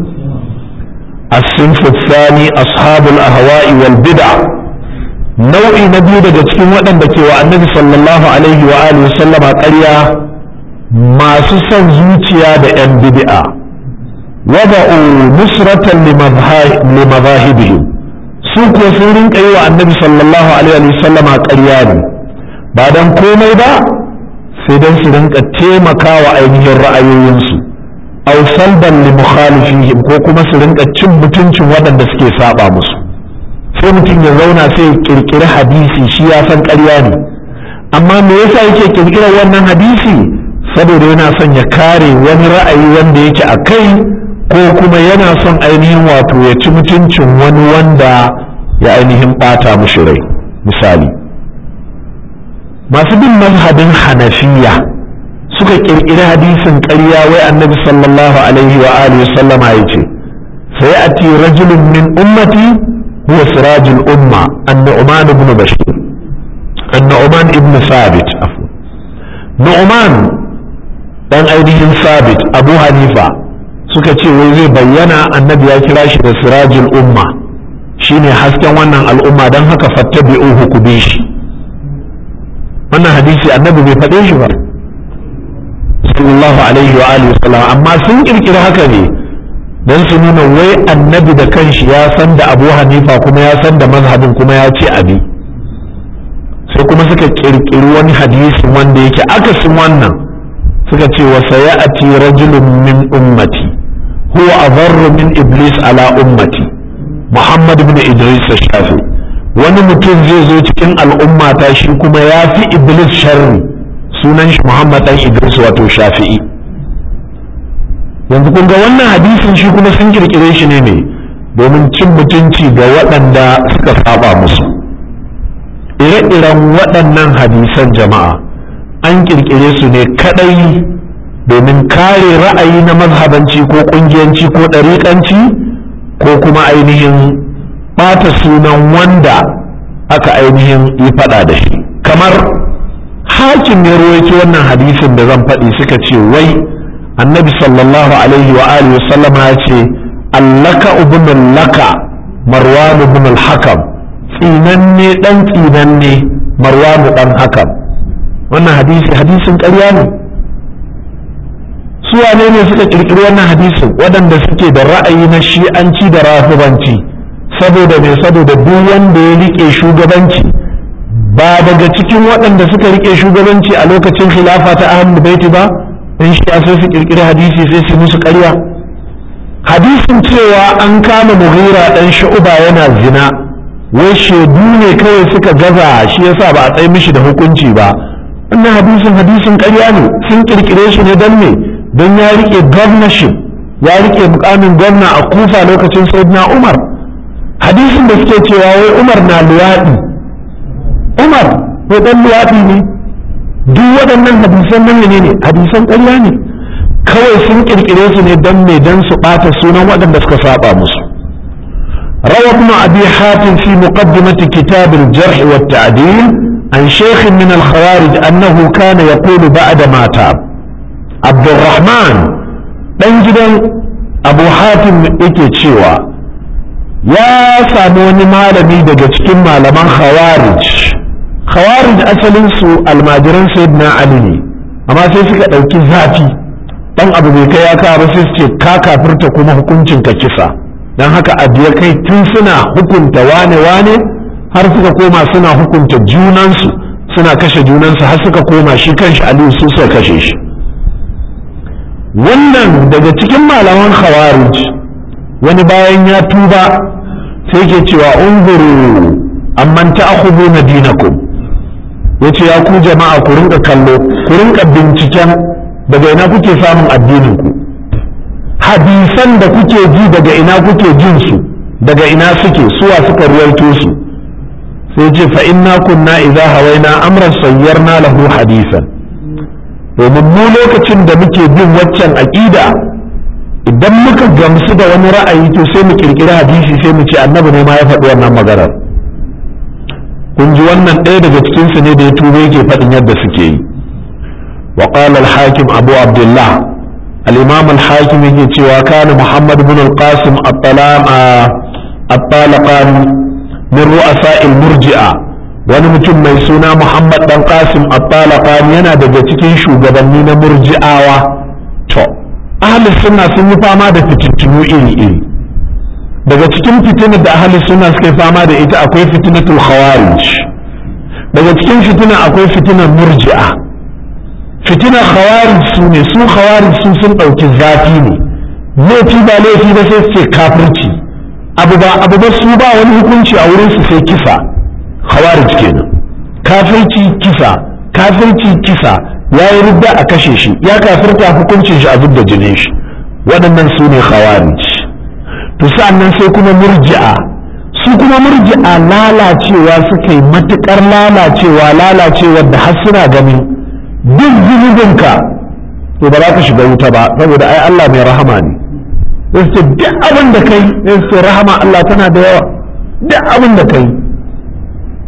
الصنف الثاني أصحاب الأهواء والبدع nau'i na biyu daga cikin waɗanda ke wa annabi sallallahu alaihi wa alihi sallama ƙarya masu son zuciya da 'yan bid'a wada'u nusratan limazahibihim su kuwa sun rinka yi wa annabi sallallahu alaihi wa sallama ƙarya ne ba don komai ba sai don su rinka taimaka wa ainihin ra'ayoyinsu aw salban li mukhalifihim ko kuma su rinka cin mutuncin waɗanda suke saba musu sai mutum ya zauna sai ya kirkiri hadisi shi ya san ƙarya ne amma me yasa yake kirkirar wannan hadisi saboda yana son ya kare wani ra'ayi wanda yake a kai ko kuma yana son ainihin wato ya ci mutuncin wani wanda ya ainihin ɓata mushi rai misali masu bin mazhabin hanafiya suka kirkiri hadisin ƙarya wai annabi sallallahu alaihi wa alihi sallama ya ce sai a ti rajulun min ummati huwa sirajul umma annu'man ibn bashir annu'man nu'man ibn sabit nu'man dan ainihin sabit abu hanifa suka ce wai zai bayyana annabi ya kira shi da sirajul umma shine hasken wannan al'umma don haka fattabi'uhu ku bi shi wannan hadisi annabi bai faɗe shi ba sallallahu alaihi wa alihi wasallam amma sun kirkiri haka ne don su nuna wai annabi da kanshi ya san da abu hanifa kuma ya san da mazhabin kuma ya ce abi sai kuma suka kirkiri wani hadisin wanda yake akasin wannan suka ce wa sayati rajulun min ummati huwa adarru min iblis ala ummati muhammad ibn idris shafi wani mutum zai zo cikin al'ummata shi kuma ya fi iblis sharri sunan shi muhammad dan idris wato shafi'i yanzu kun ga wannan hadisin shi kuma sun kirkire shi ne ne domin cin mutunci ga waɗanda suka saba musu ire-iren waɗannan hadisan jama'a an kirkire su ne kadai domin kare ra'ayi na mazhabanci ko ƙungiyanci ko ɗariƙanci ko kuma ainihin ɓata sunan wanda aka ainihin yi faɗa da shi kamar hakim ne ruwaito wannan hadisin da zan faɗi suka ce wai annabi sallallahu alaihi wa alihi wa sallama ya ce allaka ibn laka marwan ibn al-hakam tsinanne dan tsinanne marwan dan hakam wannan hadisi hadisin ƙarya ne su wane ne suka kirkiri wannan hadisin waɗanda suke da ra'ayi na shi'anci da rafibanci saboda me saboda duk wanda ya rike shugabanci ba daga cikin waɗanda suka rike shugabanci a lokacin khilafa ta ahlul baiti ba in shi sai su kirkiri hadisi sai su musu ƙarya hadisin cewa an kama mughira dan shu'uba yana zina wai shaidu ne kawai suka gaza shi yasa ba a tsaye mishi da hukunci ba wannan hadisin hadisin ƙarya ne sun kirkire shi ne don me don ya rike governorship ya rike mukamin gwamna a kufa lokacin sayyidina umar hadisin da suke cewa wai umar na luwaɗi umar ko dan luwaɗi ne duk waɗannan hadisan nan ne ne hadisan ƙarya ne kawai sun kirkire su ne don me don su ɓata sunan waɗanda suka saba musu روى ابن أبي حاتم في مقدمة كتاب الجرح والتعديل عن شيخ من الخوارج أنه كان يقول بعد ما تاب عبد الرحمن جدا أبو حاتم yake cewa ya samu wani malami daga cikin malaman khawarij khawarij asalin su almajiran sayyidina ali ne amma sai suka ɗauki zafi dan abu bai kai ya kawo ba sai su ce ka kafirta kuma hukuncin ka kisa don haka abu ya kai tun suna hukunta wane-wane har suka koma suna hukunta junansu suna kashe junansu har suka koma shi kanshi aliyu su suka kashe shi wannan daga cikin malaman khawarij wani bayan ya tuba sai ke cewa unzuru amman ta'khuduna dinakum yace ya ku jama'a ku rinka kallo ku rinka binciken daga ina kuke samun addinin ku hadisan da kuke ji daga ina kuke jin su daga ina suke suwa suka ruwaito su sai ce fa inna kunna idza hawaina amran sayyarna lahu hadisan domin mu lokacin da muke bin waccan aqida idan muka gamsu da wani ra'ayi to sai mu kirkiri hadisi sai mu ce annabi ne ma ya faɗi wannan maganar kun ji wannan ɗaya daga cikin su ne da ya tube yake faɗin yadda suke yi wa qala al-hakim abu abdullah الإمام الحاكم يجي وكان محمد بن القاسم الطلام الطالقان من رؤساء المرجئة wani mutum mai suna Muhammad dan Qasim at-Talaqan yana daga cikin shugabanni na murji'awa to ahli sunna sun yi fama da fitintunu iri iri daga cikin fitinar da ahli sunna suka fama da ita akwai fitinatul khawarij daga cikin fitina akwai fitinar murji'a fitinar khawarij su ne su khawarij su sun ɗauki zafi ne laifi ba laifi ba sai su ce kafirci abu ba abu ba su ba wani hukunci a wurin su sai kisa khawarij kenan kafirci kisa kafirci kisa ya yi rudda a kashe shi ya kafirta hukuncin shi a zub da jinin shi waɗannan su ne khawarij to sa'annan sai kuma murji'a su kuma murji'a lalacewa suka yi matuƙar lalacewa lalacewar da har suna ganin duk zunubinka to ba za ka shiga wuta ba saboda ai Allah mai rahama ne sai su ce duk abin da kai sai su ce rahama Allah tana da yawa duk abin da kai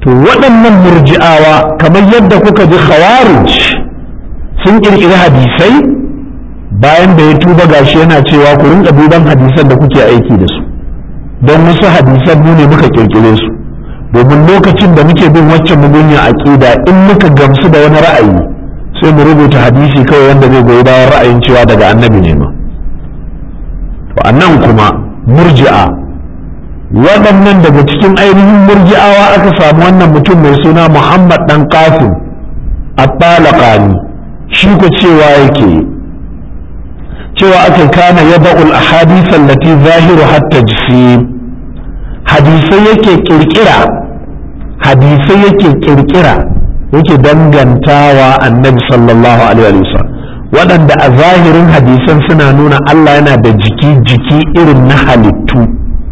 to waɗannan murji'awa kamar yadda kuka ji khawarij sun ƙirƙiri hadisai bayan da ya tuba gashi yana cewa ku rinka duban hadisan da kuke aiki da su don wasu hadisan mu ne muka ƙirƙire su domin lokacin da muke bin waccan mugunya aƙida in muka gamsu da wani ra'ayi sai mu rubuta hadisi kawai wanda zai goyi bayan ra'ayin cewa daga annabi ne ma to nan kuma murji'a waɗannan daga cikin ainihin murji'awa aka samu wannan mutum mai suna muhammad dan qasim at-talaqani shi ko cewa yake cewa aka kana yada'ul ahadith allati zahiru hatta jisim hadisai yake kirkira hadisai yake kirkira yake dangantawa annabi sallallahu alaihi wasallam waɗanda a zahirin hadisan suna nuna Allah yana da jiki jiki irin na halittu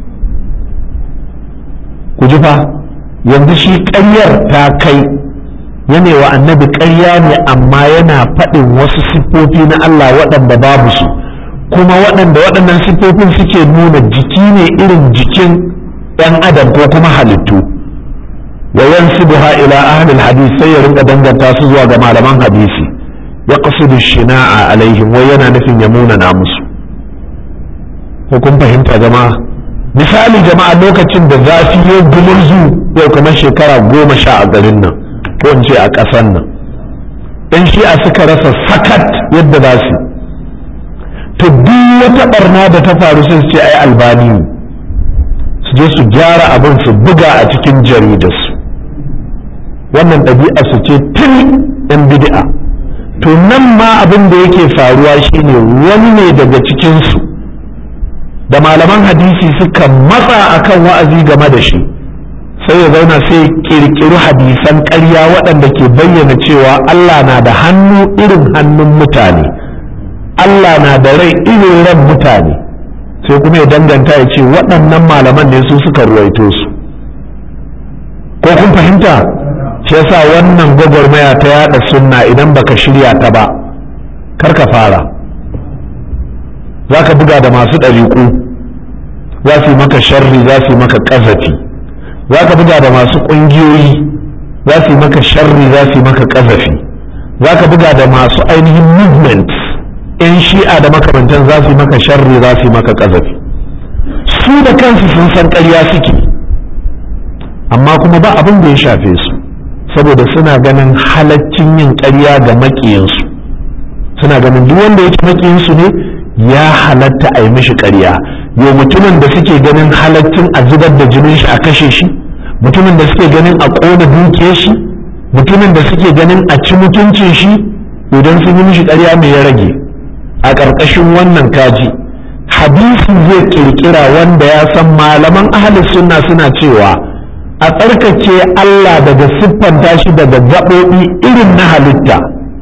ku ji fa yanzu shi ƙaryar ta kai yana wa annabi ƙarya ne amma yana faɗin wasu siffofi na Allah waɗanda babu su kuma waɗanda waɗannan siffofin suke nuna jiki ne irin jikin ɗan adam ko kuma halittu wa yansibuha ila ahli hadisi sai ya rinka danganta su zuwa ga malaman hadisi ya qasidu shina'a alaihim wai yana nufin ya munana musu ko kun fahimta jama'a misali jama'a lokacin da zafi ya gumurzu yau kamar shekara goma sha a garin nan ko in ce a ƙasar nan ɗan shi'a suka rasa sakat yadda za su to duk wata barna da ta faru sai su ce ai albani ne su je su gyara abin su buga a cikin jaridarsu wannan ɗabi'a su ce tun yan bid'a to nan ma abin da yake faruwa shine wani ne daga cikinsu da malaman hadisi suka matsa akan wa'azi game da shi sai ya zauna sai kirkiri hadisan ƙarya waɗanda ke bayyana cewa Allah na da hannu irin hannun mutane Allah na da rai irin ran mutane sai kuma ya danganta ya ce waɗannan malaman ne su suka ruwaito su ko kun fahimta shi yasa wannan gwagwarmaya ta yada sunna idan baka shirya ta ba kar ka fara za ka buga da masu ɗariƙu za su yi maka sharri za su yi maka ƙazafi za ka buga da masu ƙungiyoyi za su yi maka sharri za su yi maka ƙazafi za ka buga da masu ainihin movements 'yan shi'a da makamantan za su yi maka sharri za su yi maka ƙazafi su da kansu sun san ƙarya suke amma kuma ba abin da ya shafe su saboda suna ganin halaccin yin ƙarya ga maƙiyansu suna ganin duk wanda yake maƙiyansu ne ya halatta a yi mishi ƙarya yau mutumin da suke ganin halaccin a zubar da jinin shi a kashe shi mutumin da suke ganin a ƙona dukiyar shi mutumin da suke ganin a ci mutuncin shi idan sun yi mishi ƙarya mai ya rage a ƙarƙashin wannan kaji hadisi zai ƙirƙira wanda ya san malaman ahalin sunna suna cewa a tsarkake Allah daga siffanta shi daga gaɓoɓi irin na halitta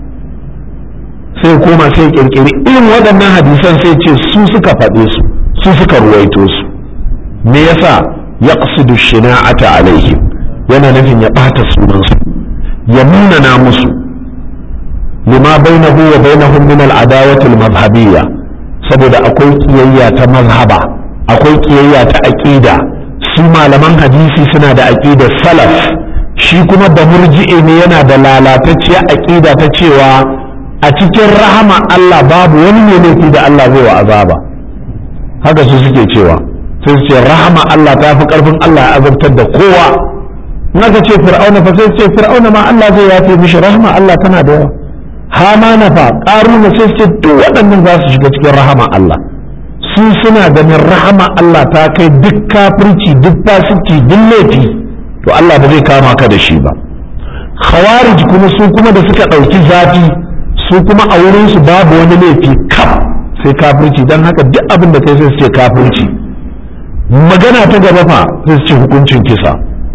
sai koma sai ƙirƙiri irin waɗannan hadisan sai ce su suka faɗe su su suka ruwaito su me yasa ya ƙasudu shina'ata alaihim yana nufin ya ɓata sunansu ya munana musu lima bainahu wa bainahum min al-adawati al-madhhabiyya saboda akwai kiyayya ta mazhaba akwai kiyayya ta aqida su malaman hadisi suna da aqidar salaf shi kuma da murji'i ne yana da lalatacciyar aqida ta cewa a cikin rahama Allah babu wani ne laifi da Allah zai wa azaba haka su suke cewa sai su ce rahama Allah ta fi karfin Allah ya azabtar da kowa in aka ce fir'auna fa sai su ce fir'auna ma Allah zai yafe mishi rahama Allah tana da yawa hama na fa ƙaruna sai ce duk waɗannan za su shiga cikin rahama Allah su suna ganin rahama Allah ta kai duk kafirci duk fasiki duk laifi to Allah ba zai kama ka da shi ba khawarij kuma su kuma da suka ɗauki zafi su kuma a wurin su babu wani laifi kaf sai kafirci don haka duk abin da kai sai su ce kafirci magana ta gaba fa sai su ce hukuncin kisa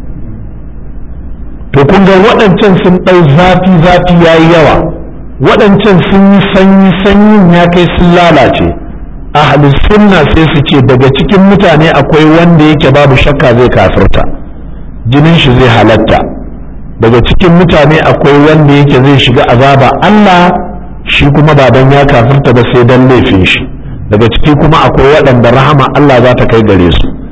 to kun ga waɗancan sun ɗau zafi zafi yayi yawa waɗancan sun yi sanyi sanyin ya kai sun lalace ahlus sunna sai su ce daga cikin mutane akwai wanda yake babu shakka zai kafirta jinin shi zai halatta daga cikin mutane akwai wanda yake zai shiga azaba Allah shi kuma ba dan ya kafirta ba sai dan laifin shi daga ciki kuma akwai waɗanda rahama Allah za ta kai gare su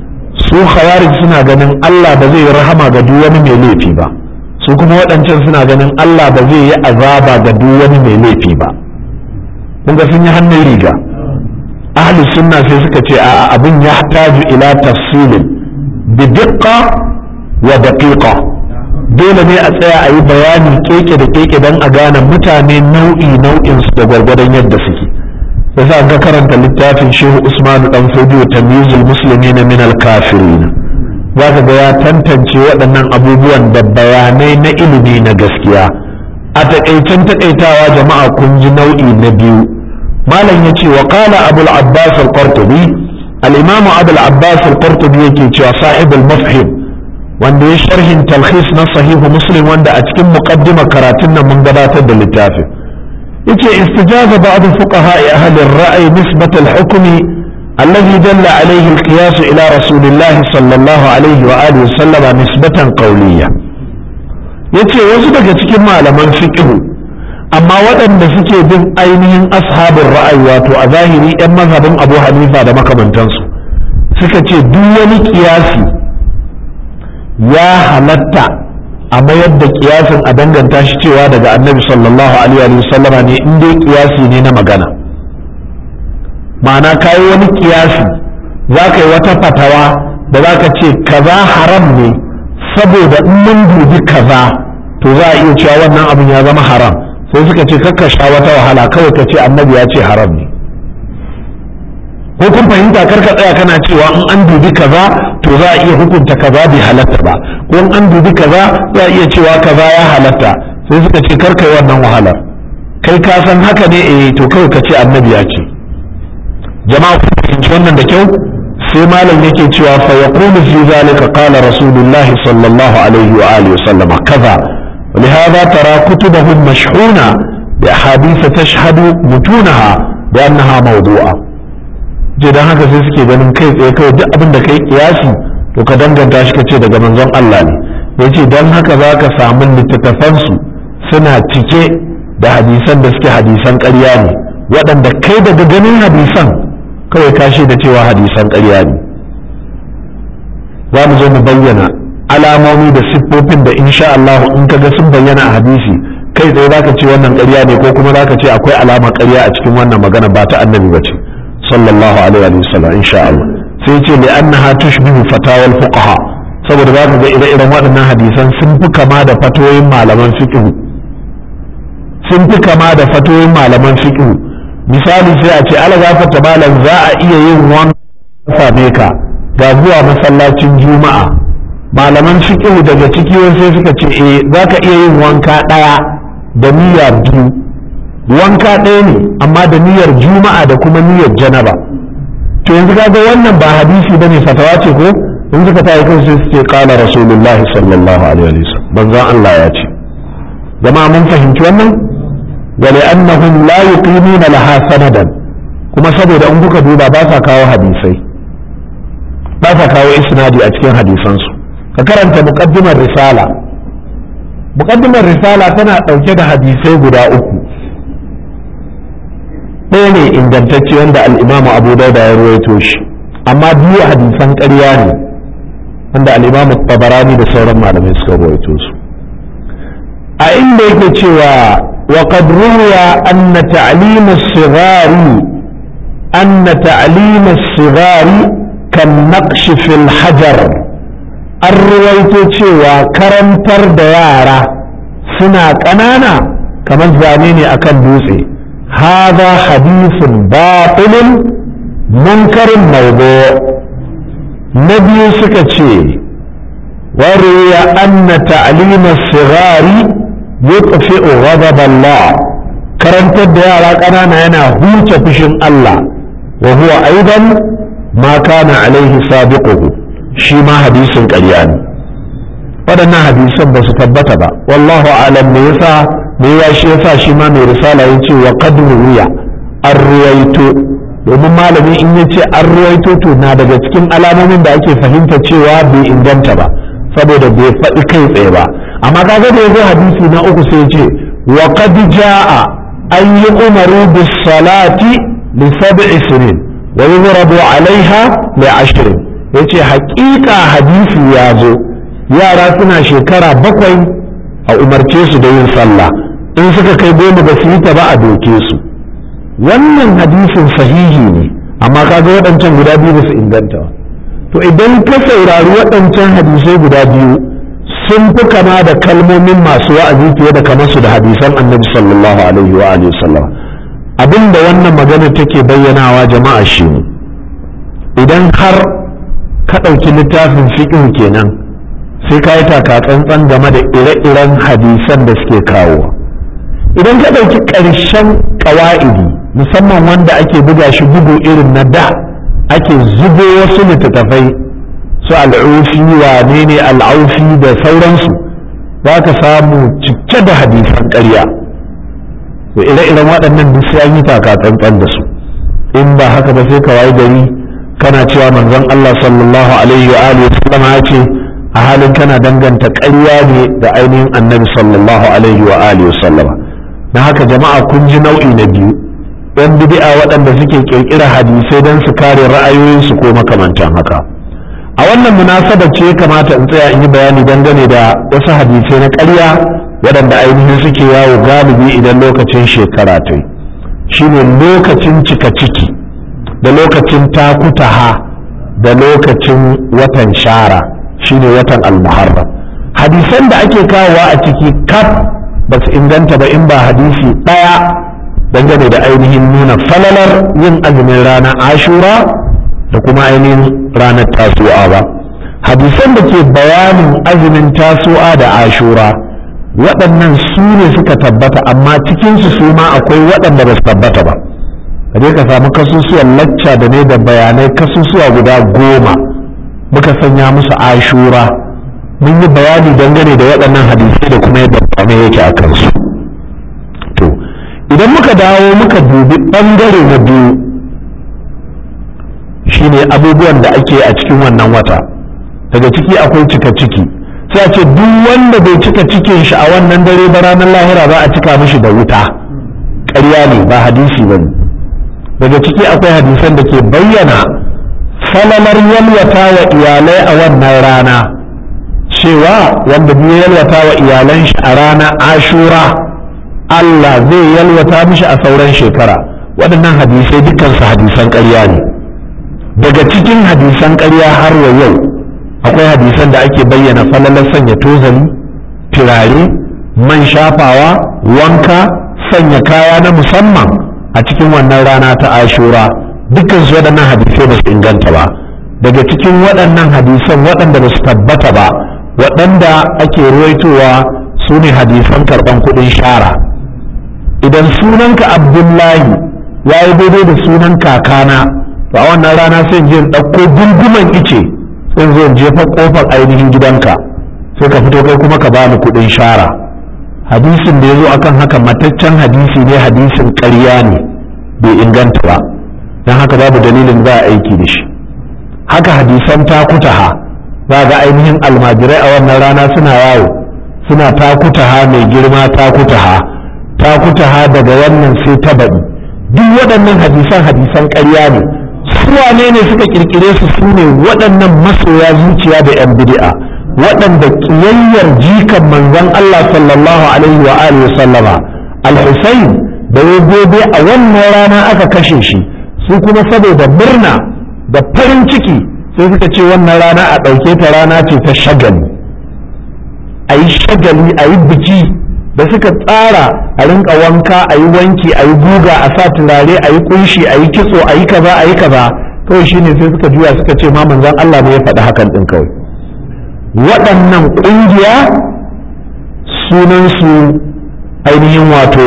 su khawarij suna ganin Allah ba zai rahama ga duk wani mai laifi ba su kuma waɗancan suna ganin Allah ba zai yi azaba ga duk wani mai laifi ba kun ga sun yi hannun riga ahli sunna sai suka ce a abin ya taju ila tafsilin bi diqqa wa daqiqa dole ne a tsaya a yi bayani keke da keke don a gane mutane nau'i nau'in su da gwargwadon yadda suke yasa ga karanta littafin shehu usmanu dan fodiyo tamyizul muslimin min al kafirin zaka ga ya tantance waɗannan abubuwan da bayanai na ilimi na gaskiya a takaicen takaitawa jama'a kun ji nau'i na biyu malam yace wa qala abul abbas al qurtubi al imam abul abbas al qurtubi yake cewa sahibul mafhim wanda ya sharhin talhis na sahihu muslim wanda a cikin muqaddima karatun nan mun gabatar da littafin yace istijaza ba'd fuqaha ahli ar-ra'y nisbat al-hukm alladhi dalla alayhi al-qiyas ila rasulillah sallallahu alayhi wa alihi sallama nisbatan qawliya yace wasu daga cikin malaman fiqh amma waɗanda suke bin ainihin ashabin ra'ayi wato a zahiri 'yan mazhabin abu hanifa da makamantansu suka ce duk wani kiyasi ya halatta a mayar da kiyasin a danganta shi cewa daga annabi sallallahu alaihi wa sallama ne in dai kiyasi ne na magana ma'ana kayi wani kiyasi za ka yi wata fatawa da za ka ce kaza haram ne saboda in mun dubi kaza to za a iya cewa wannan abin ya zama haram sai suka ce kakka sha wata wahala kawai ka ce annabi ya ce haram ne ko kun fahimta karka tsaya kana cewa in an dubi kaza to za a iya hukunta kaza bai halatta ba ko in an dubi kaza za a iya cewa kaza ya halatta sai suka ce karka yi wannan wahalar kai ka san haka ne eh to kawai ka ce annabi ya ce jama'a ku fahimci wannan da kyau sai malam yake cewa fa yaqulu fi zalika qala rasulullah sallallahu alaihi wa alihi wasallam kaza ولهذا ترى كتبهم مشحونة بأحاديث تشهد متونها بأنها موضوعة je don haka sai suke ganin kai tsaye kawai duk abin da kai kiyasi to ka danganta shi ka ce daga manzon Allah ne ya ce don haka za ka samu littattafansu suna cike da hadisan da suke hadisan ƙarya ne waɗanda kai daga ganin hadisan kawai ka da cewa hadisan ƙarya ne za mu zo mu bayyana alamomi da siffofin da insha Allah in ka ga sun bayyana a hadisi kai tsaye za ka ce wannan ƙarya ne ko kuma za ka ce akwai alama ƙarya a cikin wannan magana ba ta annabi ba ce sallallahu alaihi wa sallam insha Allah sai ce li annaha tushbihu fatawal fuqaha saboda za ka ga ire-iren waɗannan hadisan sun fi kama da fatoyin malaman fiqh sun fi kama da fatoyin malaman fiqh misali sai a ce ala gafarta malam za a iya yin wanka same ka ga zuwa masallacin juma'a malaman fiqh daga ciki sai suka ce eh za ka iya yin wanka ɗaya da niyya biyu wanka ɗaya ne amma da niyyar juma'a da kuma niyyar janaba to yanzu kaga wannan ba hadisi bane fatawa ce ko in suka tayi kai sai suke kala rasulullah sallallahu alaihi wasallam banzan Allah ya ce jama'a mun fahimci wannan wa li'annahum la yuqimuna laha sanadan kuma saboda in kuka duba ba sa kawo hadisai ba sa kawo isnadi a cikin hadisansu ka karanta muqaddimar risala muqaddimar risala tana ɗauke da hadisai guda uku ɗaya ne ingantacce wanda al'imamu abu dauda ya ruwaito shi amma biyu hadisan ƙarya ne wanda al'imamu tabarani da sauran malamai suka ruwaito su a inda yake cewa wa qad ruwiya anna ta'lim as-sighari anna ta'lim as-sighari kan naqsh fil hajar an ruwaito cewa karantar da yara suna ƙanana kamar zane ne akan dutse هذا حديث باطل منكر موضوع نبي سكتشي وروي أن تعليم الصغار يطفئ غضب الله كرنت الديار أنا أنا هوت فشن الله وهو أيضا ما كان عليه سابقه شيما حديث قريان waɗannan hadisan ba su tabbata ba wallahu alam me yasa me ya shi yasa shi ma mai risala ya ce wa qad ruwiya an ruwaito domin malami in ya ce an ruwaito to na daga cikin alamomin da ake fahimta cewa bai inganta ba saboda bai faɗi kai tsaye ba amma kaga da yazo hadisi na uku sai ce wa qad jaa an yi umaru bis salati li sab'i sinin wa yuzrabu alaiha li ashrin ya ce haƙiƙa hadisi ya zo yara suna shekara bakwai a umarce su da yin sallah in suka kai goma ba su yi ta ba a doke su wannan hadisin sahihi ne amma kaga waɗancan guda biyu ba su inganta ba to idan ka saurari waɗancan hadisai guda biyu sun fi kama da kalmomin masu wa'azi fiye da kamar su da hadisan annabi sallallahu alaihi wa alihi sallam abin da wannan magana take bayyanawa jama'a shi ne idan har ka ɗauki littafin fiqh kenan sai ka yi tsantsan game da ire-iren hadisan da suke kawo idan ka ɗauki ƙarshen ƙawa'idi musamman wanda ake buga shi bugu irin na da ake zubo wasu littattafai su al'ufi wane ne al'aufi da sauransu za ka samu cike da hadisan ƙarya to ire-iren waɗannan duk sai an yi tsantsan da su in ba haka ba sai ka wayi gari kana cewa manzon Allah sallallahu alaihi wa alihi wasallam ya ce a halin kana danganta ƙarya ne da ainihin annabi sallallahu alaihi wa alihi wasallam na haka jama'a kun ji nau'i na biyu yan bid'a waɗanda suke ƙirƙira hadisai don su kare ra'ayoyinsu ko makamantan haka a wannan munasaba ce ya kamata in tsaya in yi bayani dangane da wasu hadisai na ƙarya waɗanda ainihin suke yawo galibi idan lokacin shekara ta yi shine lokacin cika ciki da lokacin takutaha da lokacin watan shara shine watan almuharram hadisan da ake kawowa a ciki kaf ba su inganta ba in ba hadisi ɗaya dangane da ainihin nuna falalar yin azumin ranar ashura da kuma ainihin ranar tasu'a ba hadisan da ke bayanin azumin tasu'a da ashura waɗannan su ne suka tabbata amma cikinsu su ma akwai waɗanda ba su tabbata ba kaje ka samu kasusuwan lacca da ne da bayanai kasusuwa guda goma muka sanya musu ashura mun yi bayani dangane da waɗannan hadisai da kuma yadda bayanai yake a kansu to idan muka dawo muka dubi ɓangare na biyu shine abubuwan da ake a cikin wannan wata daga ciki akwai cika ciki sai a ce duk wanda bai cika cikin shi a wannan dare ba ranar lahira za a cika mishi da wuta ƙarya ne ba hadisi ba daga ciki akwai hadisan da ke bayyana falalar yalwata wa iyalai a wannan rana cewa wanda biyu yalwata wa iyalan shi a rana ashura Allah zai yalwata mishi a sauran shekara waɗannan hadisai dukkansu hadisan ƙarya ne daga cikin hadisan ƙarya har wa yau akwai hadisan da ake bayyana falalar sanya tozali turare man shafawa wanka sanya kaya na musamman a cikin wannan rana ta ashura dukkan su waɗannan hadisai ba su inganta ba daga cikin waɗannan hadisan waɗanda ba su tabbata ba waɗanda ake ruwaitowa su ne hadisan karɓan kuɗin shara idan sunanka abdullahi ya yi daidai da sunan kakana to a wannan rana sai je ɗauko gunguman ice sai zo jefa kofar ainihin gidanka sai ka fito kai kuma ka bani kuɗin shara hadisin da ya zo akan haka mataccen hadisi ne hadisin ƙarya ne bai inganta ba don haka babu dalilin za a aiki da shi haka hadisan takutaha za ga ainihin almajirai a wannan rana suna yawo suna takutaha mai girma takutaha takutaha daga wannan sai ta baɗi duk waɗannan hadisan hadisan ƙarya ne su wane ne suka kirkire su su ne waɗannan masoya zuciya da 'yan bid'a waɗanda ƙiyayyar jikan manzon Allah sallallahu alaihi wa alihi sallama al-Husayn da ya gobe a wannan rana aka kashe shi su kuma saboda murna da farin ciki sai suka ce wannan rana a ɗauke ta rana ce ta shagali a yi shagali a yi biki da suka tsara a rinka wanka a yi wanki a yi guga a sa turare a yi kunshi a yi kitso a yi kaza a yi kaza kawai shine sai suka juya suka ce ma manzon Allah ne ya faɗi hakan ɗin kawai waɗannan ƙungiya sunansu ainihin wato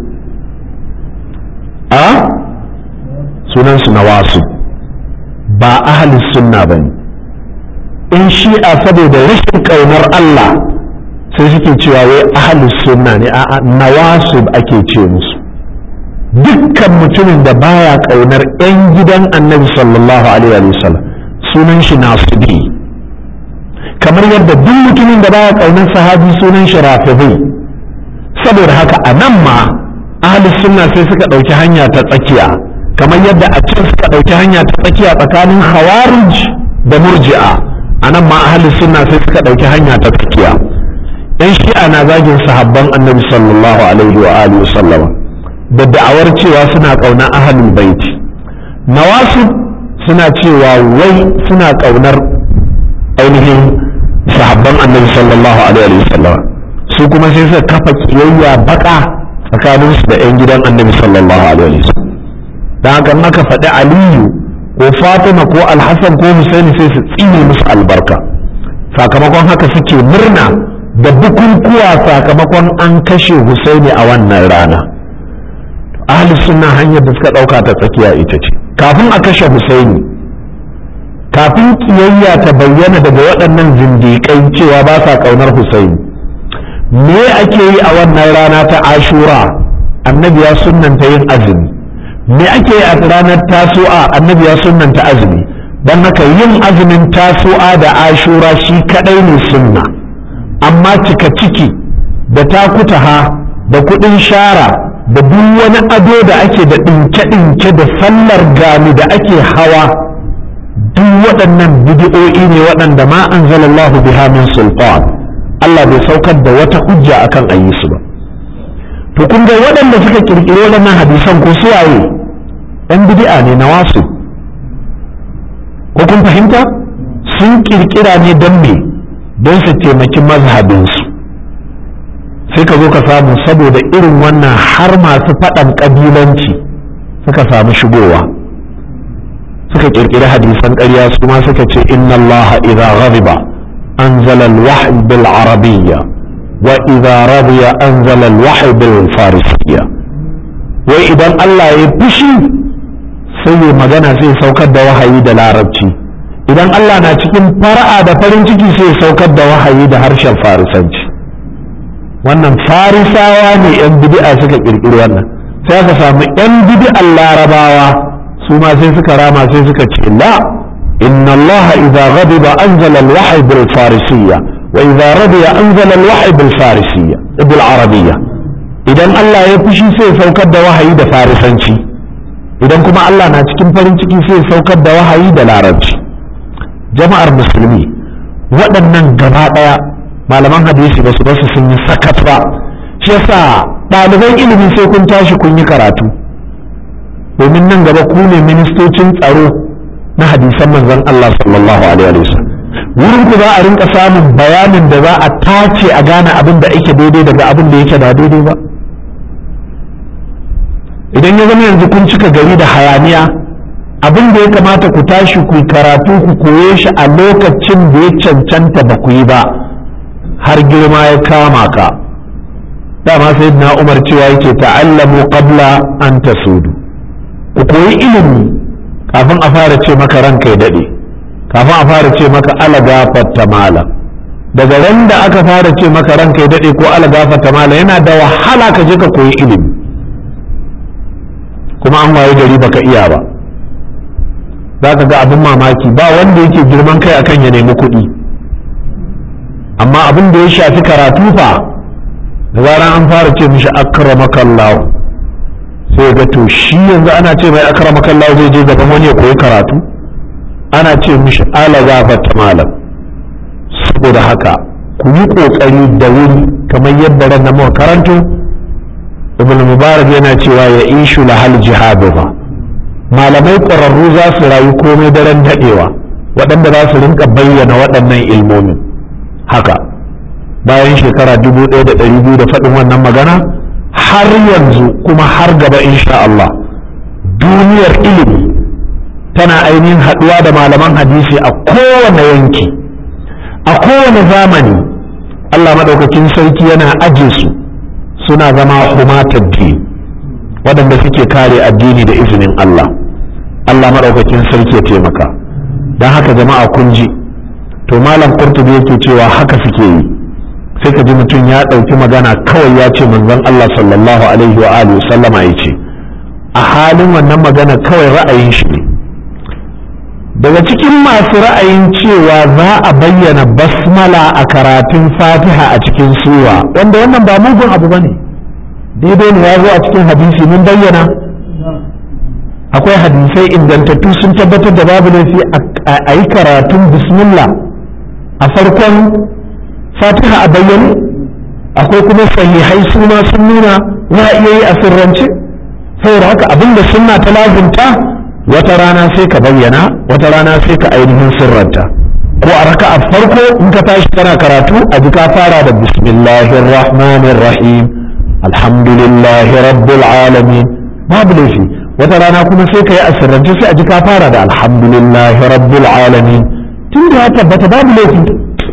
a sunansu na wasu ba ahalin sunna ba ne in shi'a saboda rashin ƙaunar Allah sai suke cewa wai ahalus sunna ne a'a nawasib ake ce musu dukkan mutumin da baya kaunar yan gidan annabi sallallahu alaihi wa sallam sunan shi nasibi kamar yadda duk mutumin da baya kaunar sahabi sunan shi rafidi saboda haka a nan ma ahalus sunna sai suka ɗauki hanya ta tsakiya kamar yadda a can suka ɗauki hanya ta tsakiya tsakanin khawarij da murji'a a nan ma ahli sunna sai suka ɗauki hanya ta tsakiya yan shi'a na zagin sahabban annabi sallallahu alaihi wa alihi sallama da da'awar cewa suna ƙaunar ahlul baiti nawasib suna cewa wai suna ƙaunar ainihin sahabban annabi sallallahu alaihi wa sallama su kuma sai suka kafa kiyayya baka tsakaninsu da 'yan gidan annabi sallallahu alaihi wa sallam don haka aka faɗi aliyu ko fatima ko alhassan ko husaini sai su tsine musu albarka sakamakon haka suke murna da bukukuwa sakamakon an kashe husaini a wannan rana ahli sunna hanyar da suka ɗauka ta tsakiya ita ce kafin a kashe husaini kafin kiyayya ta bayyana daga waɗannan zindiƙai cewa ba sa ƙaunar husaini me ake yi a wannan rana ta ashura annabi ya sunnanta yin azumi me ake yi a ranar tasu'a annabi ya sunnanta azumi don haka yin azumin tasu'a da ashura shi kadai ne sunna amma cika ciki da takutaha da kudin shara da duk wani ado da ake da ɗinke-ɗinke da sallar gani da ake hawa duk waɗannan bidi'o'i ne waɗanda ma anzalallahu biha min sultan Allah bai saukar da wata hujja akan ayi su ba to kun ga waɗanda suka kirkiro waɗannan hadisan ko suwaye ɗan bid'a ne na wasu ko kun fahimta sun kirkira ne don me don su taimaki mazhabinsu sai ka zo ka samu saboda irin wannan har masu faɗan ƙabilanci suka samu shigowa suka kirkiri hadisan ƙarya su ma suka ce inna Allah idza ghadiba anzala al-wahy bil arabiyya wa idza radiya anzala al-wahy bil farisiyya wai idan Allah ya fushi sai ya magana sai saukar da wahayi da larabci idan Allah na cikin fara'a da farin ciki sai saukar da wahayi da harshen farisanci wannan farisawa ne yan bid'a suka kirkiri wannan sai aka samu yan bid'an larabawa su ma sai suka rama sai suka ce la inna Allah idza ghadiba anzala al-wahy bil farisiyya wa idza radiya anzala al-wahy bil farisiyya bil arabiyya idan Allah ya fushi sai saukar da wahayi da farisanci idan kuma Allah na cikin farin ciki sai saukar da wahayi da larabci jama'ar musulmi waɗannan gaba ɗaya malaman hadisi ba su basu sun yi sakat ba shi yasa ɗaliban ilimi sai kun tashi kun yi karatu domin nan gaba ku ne ministocin tsaro na hadisan manzon Allah sallallahu alaihi wasallam wurin ku za a rinka samun bayanin da za a tace a gane abin da ake daidai daga abin da yake ba daidai ba idan ya zama yanzu kun cika gari da hayaniya abin da ya kamata ku tashi ku karatu ku koye shi a lokacin da ya cancanta ba ku yi ba har girma ya kama ka dama sai na umar cewa yake ta'allamu qabla an tasudu ku koyi ilimi kafin a fara ce maka ranka ya dade kafin a fara ce maka ala gafarta malam daga ran da aka fara ce maka ranka ya dade ko ala gafarta malam yana da wahala ka je ka koyi ilimi kuma an waye gari baka iya ba za ka ga abin mamaki ba wanda yake girman kai akan ya nemi kuɗi amma abin da ya shafi karatu fa da zaran an fara ce mishi akramakallahu sai ga to shi yanzu ana ce mai akramakallahu zai je gaban wani ya koyi karatu ana ce mishi ala gafarta malam saboda haka ku yi kokari da wuri kamar yadda ran na karanto ibn mubarak yana cewa ya ishu lahal jihadu ba malamai ƙwararru za su rayu komai daren daɗewa waɗanda za su rinka bayyana waɗannan ilmomin haka bayan shekara dubu ɗaya da ɗari biyu da faɗin wannan magana har yanzu kuma har gaba insha Allah duniyar ilimi tana ainihin haɗuwa da malaman hadisi a kowane yanki a kowane zamani Allah maɗaukakin sarki yana aje su suna zama humatar waɗanda suke kare addini da izinin Allah Allah maɗaukakin sarki ya taimaka don haka jama'a kun ji to malam kurtubi yake cewa haka suke yi sai ka ji mutum ya ɗauki magana kawai ya ce manzon Allah sallallahu alaihi wa alihi sallama ya ce a halin wannan magana kawai ra'ayin shi ne daga cikin masu ra'ayin cewa za a bayyana basmala a karatun fatiha a cikin sura wanda wannan ba mugun abu ba ne daidai ne ya zo a cikin hadisi mun bayyana akwai hadisai ingantattu sun tabbatar da babu laifi a yi karatun bismillah a farkon fatiha a bayyane akwai kuma sahihai su ma sun nuna za a iya yi a sirrance saboda haka abinda sunna ta lazimta wata rana sai ka bayyana wata rana sai ka ainihin sirranta ko a raka a farko in ka tashi kana karatu a ji ka fara da bismillahir rahmanir rahim alhamdulillahi rabbil alamin babu laifi wata rana kuma sai ka yi a sirrance sai a ji ka fara da alhamdulillahi rabbil alamin tun da ya tabbata babu laifi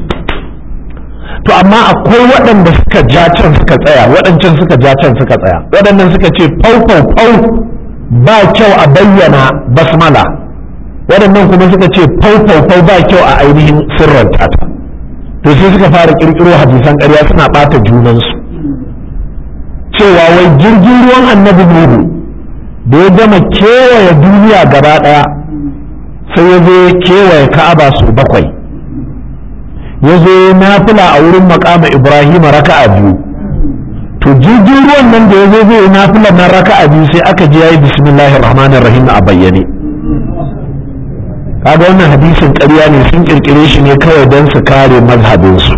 to amma akwai waɗanda suka ja can suka tsaya waɗancan suka ja can suka tsaya waɗannan suka ce fau fau fau ba kyau a bayyana basmala waɗannan kuma suka ce fau fau fau ba kyau a ainihin sirranta ta to sai suka fara kirkiro hadisan ƙarya suna ɓata junansu cewa wai jirgin ruwan annabi nuhu da ya gama kewaye duniya gaba ɗaya sai ya zo kewaye ka'aba su bakwai ya zo nafila a wurin makama ibrahim raka'a biyu to jirgin ruwan nan da ya zo zai nafila na raka'a biyu sai aka je yayi bismillahir rahmanir rahim a bayyane kaga wannan hadisin ƙarya ne sun kirkire shi ne kawai don su kare mazhabinsu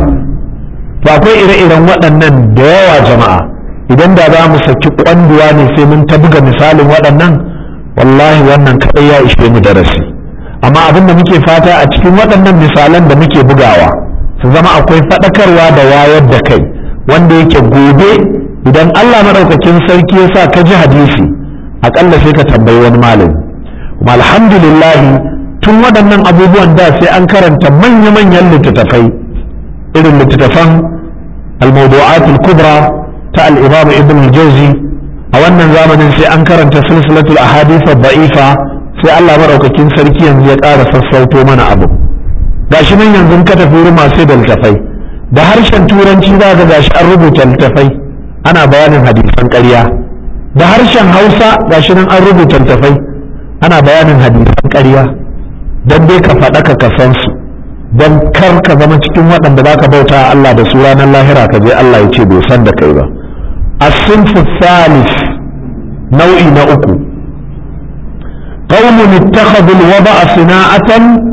to akwai ire-iren waɗannan da yawa jama'a idan da za mu saki kwanduwa ne sai mun ta buga misalin waɗannan wallahi wannan kaɗai ya ishe mu darasi amma abin da muke fata a cikin waɗannan misalan da muke bugawa su zama akwai faɗakarwa da wayar da kai wanda yake gobe idan Allah maɗaukakin sarki ya sa ka ji hadisi aƙalla sai ka tambayi wani malami kuma alhamdulillah tun waɗannan abubuwan da sai an karanta manya-manyan littattafai irin littattafan al-mawdu'atul kubra ta al-imam ibn al-jawzi a wannan zamanin sai an karanta silsilatul ahadith ad-da'ifa sai Allah maɗaukakin sarki yanzu ya ƙara sassauto mana abu gashi nan yanzu ka tafi wurin masu da littafai da harshen turanci za ga gashi an rubuta littafai ana bayanin hadisan ƙarya da harshen hausa gashi nan an rubuta littafai ana bayanin hadisan ƙarya don dai ka faɗa ka san su don kar ka zama cikin waɗanda za ka bauta Allah da su ranar lahira ka je Allah ya ce bai san da kai ba as-sinfu thalith nau'i na uku قوم اتخذوا الوضع صناعة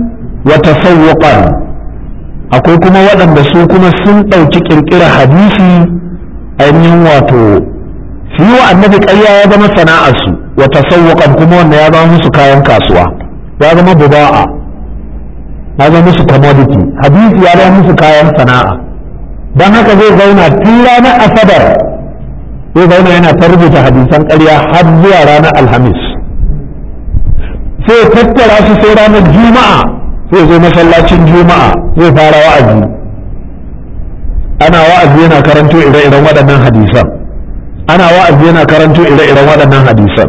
وتسوقا akwai kuma waɗanda su kuma sun ɗauki ƙirƙirar hadisi ainihin wato su yi wa annabi ƙarya ya zama sana'arsu wa tasawwuqan kuma wanda ya zama musu kayan kasuwa ya zama buba'a ya zama musu commodity hadisi ya zama musu kayan sana'a don haka zai zauna tun ranar asabar zai zauna yana ta rubuta hadisan ƙarya har zuwa ranar alhamis sai tattara su sai ranar juma'a sai zo masallacin juma'a zai fara wa'azi ana wa'azi yana karanto ire-iren waɗannan hadisan ana wa'azi yana karanto ire-iren waɗannan hadisan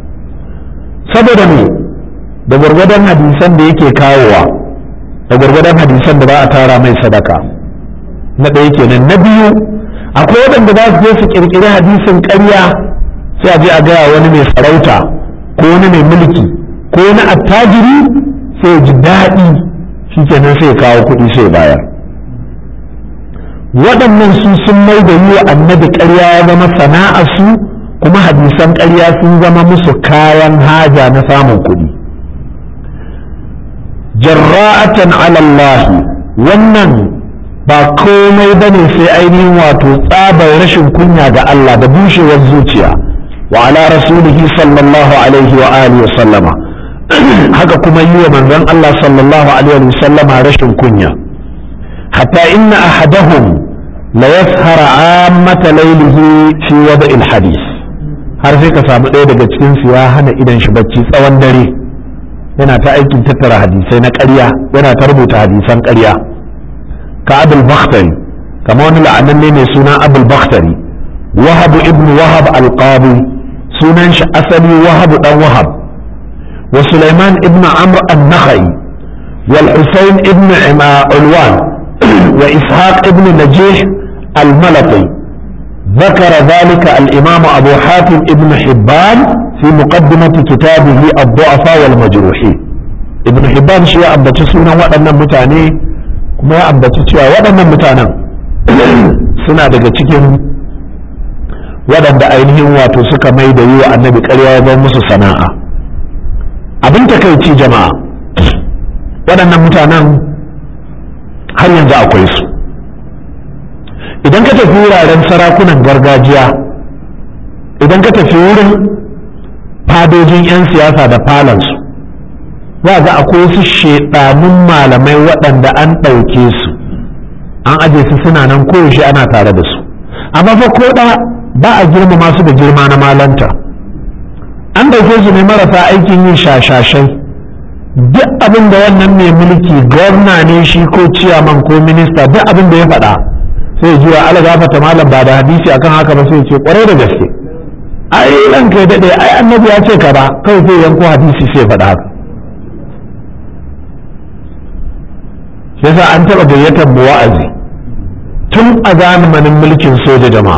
saboda me da gwargwadon hadisan da yake kawowa da gwargwadon hadisan da za a tara mai sadaka na ɗaya kenan na biyu akwai waɗanda za su je su ƙirƙiri hadisin ƙarya sai a je a gaya wani mai sarauta ko wani mai mulki ko wani attajiri sai ji daɗi shikenan sai kawo kuɗi sai bayar waɗannan su sun mai da yi wa annabi ƙarya ya zama sana'ar su kuma hadisan ƙarya sun zama musu kayan haja na samun kuɗi jarra'atan alallahi wannan ba komai bane sai ainihin wato tsabar rashin kunya ga Allah da bushewar zuciya wa ala rasulihi sallallahu alaihi wa alihi wa sallama haka kuma yi wa manzon Allah sallallahu alaihi wa sallama rashin kunya hatta inna ahadahum la yashara ammata laylihi fi wada'il hadith har sai ka samu ɗaya daga cikin su ya hana idan shi bacci tsawon dare yana ta aikin tattara hadisai na ƙarya yana ta rubuta hadisan ƙarya ka abul bakhtari kama wani la'ananne mai suna abul bakhtari wahab ibn wahab al-qadi sunan shi asali wahab dan wahab wa sulaiman ibn amr an-nakhai wal husayn ibn ulwan wa ishaq ibn najih al-malati ذكر ذلك الإمام أبو حاتم ابن حبان في مقدمة كتابه الضعفاء والمجروحين ابن حبان شيء أبدا سنة وأنا متاني kuma ya ambaci cewa waɗannan mutanen suna daga cikin waɗanda ainihin wato suka mai da yi wa annabi ƙarya ya zama musu sana'a abin takaici jama'a waɗannan mutanen har yanzu akwai su idan ka tafi wuraren sarakunan gargajiya idan ka tafi wurin fadojin 'yan siyasa da falansu za ga akwai su shedanun malamai waɗanda an ɗauke su an aje su suna nan koyaushe ana tare da su amma fa ko da ba a girmama su da girma na malanta an ɗauke su ne marasa aikin yin shashashai duk abin da wannan mai mulki gwamna ne shi ko ciyaman ko minista duk abin da ya faɗa sai jiwa ala gafata malam ba da hadisi akan haka ba sai ce kwarai da gaske ai ran kai daɗe ai annabi ya ce ka ba kawai sai yanko hadisi sai faɗa haka yasa an taɓa gayyatar mu wa'azi tun a zamanin mulkin soja jama'a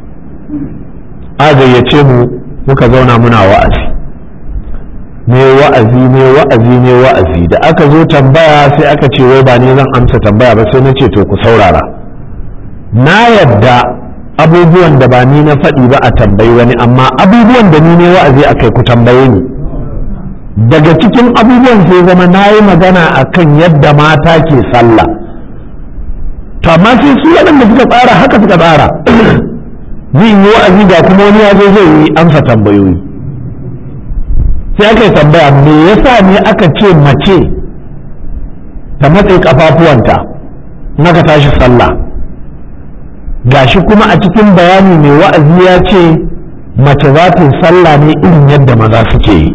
a gayyace mu muka zauna muna wa'azi ne wa'azi ne wa'azi ne wa'azi da aka zo tambaya sai aka ce wai ba ni zan amsa tambaya ba sai na ce to ku saurara na yadda abubuwan da ba ni na faɗi ba a tambayi wani amma abubuwan da ni ne wa'azi a kai ku tambaye ni daga cikin abubuwan sai zama na yi magana a kan yadda mata ke sallah to amma sai su waɗanda suka tsara haka suka tsara zai yi wa'azi ga kuma wani ya zo zai yi amsa tambayoyi sai aka yi tambaya me yasa ne aka ce mace ta matse kafafuwanta naka tashi sallah gashi kuma a cikin bayani mai wa'azi ya ce mace za ta yi sallah ne irin yadda maza suke yi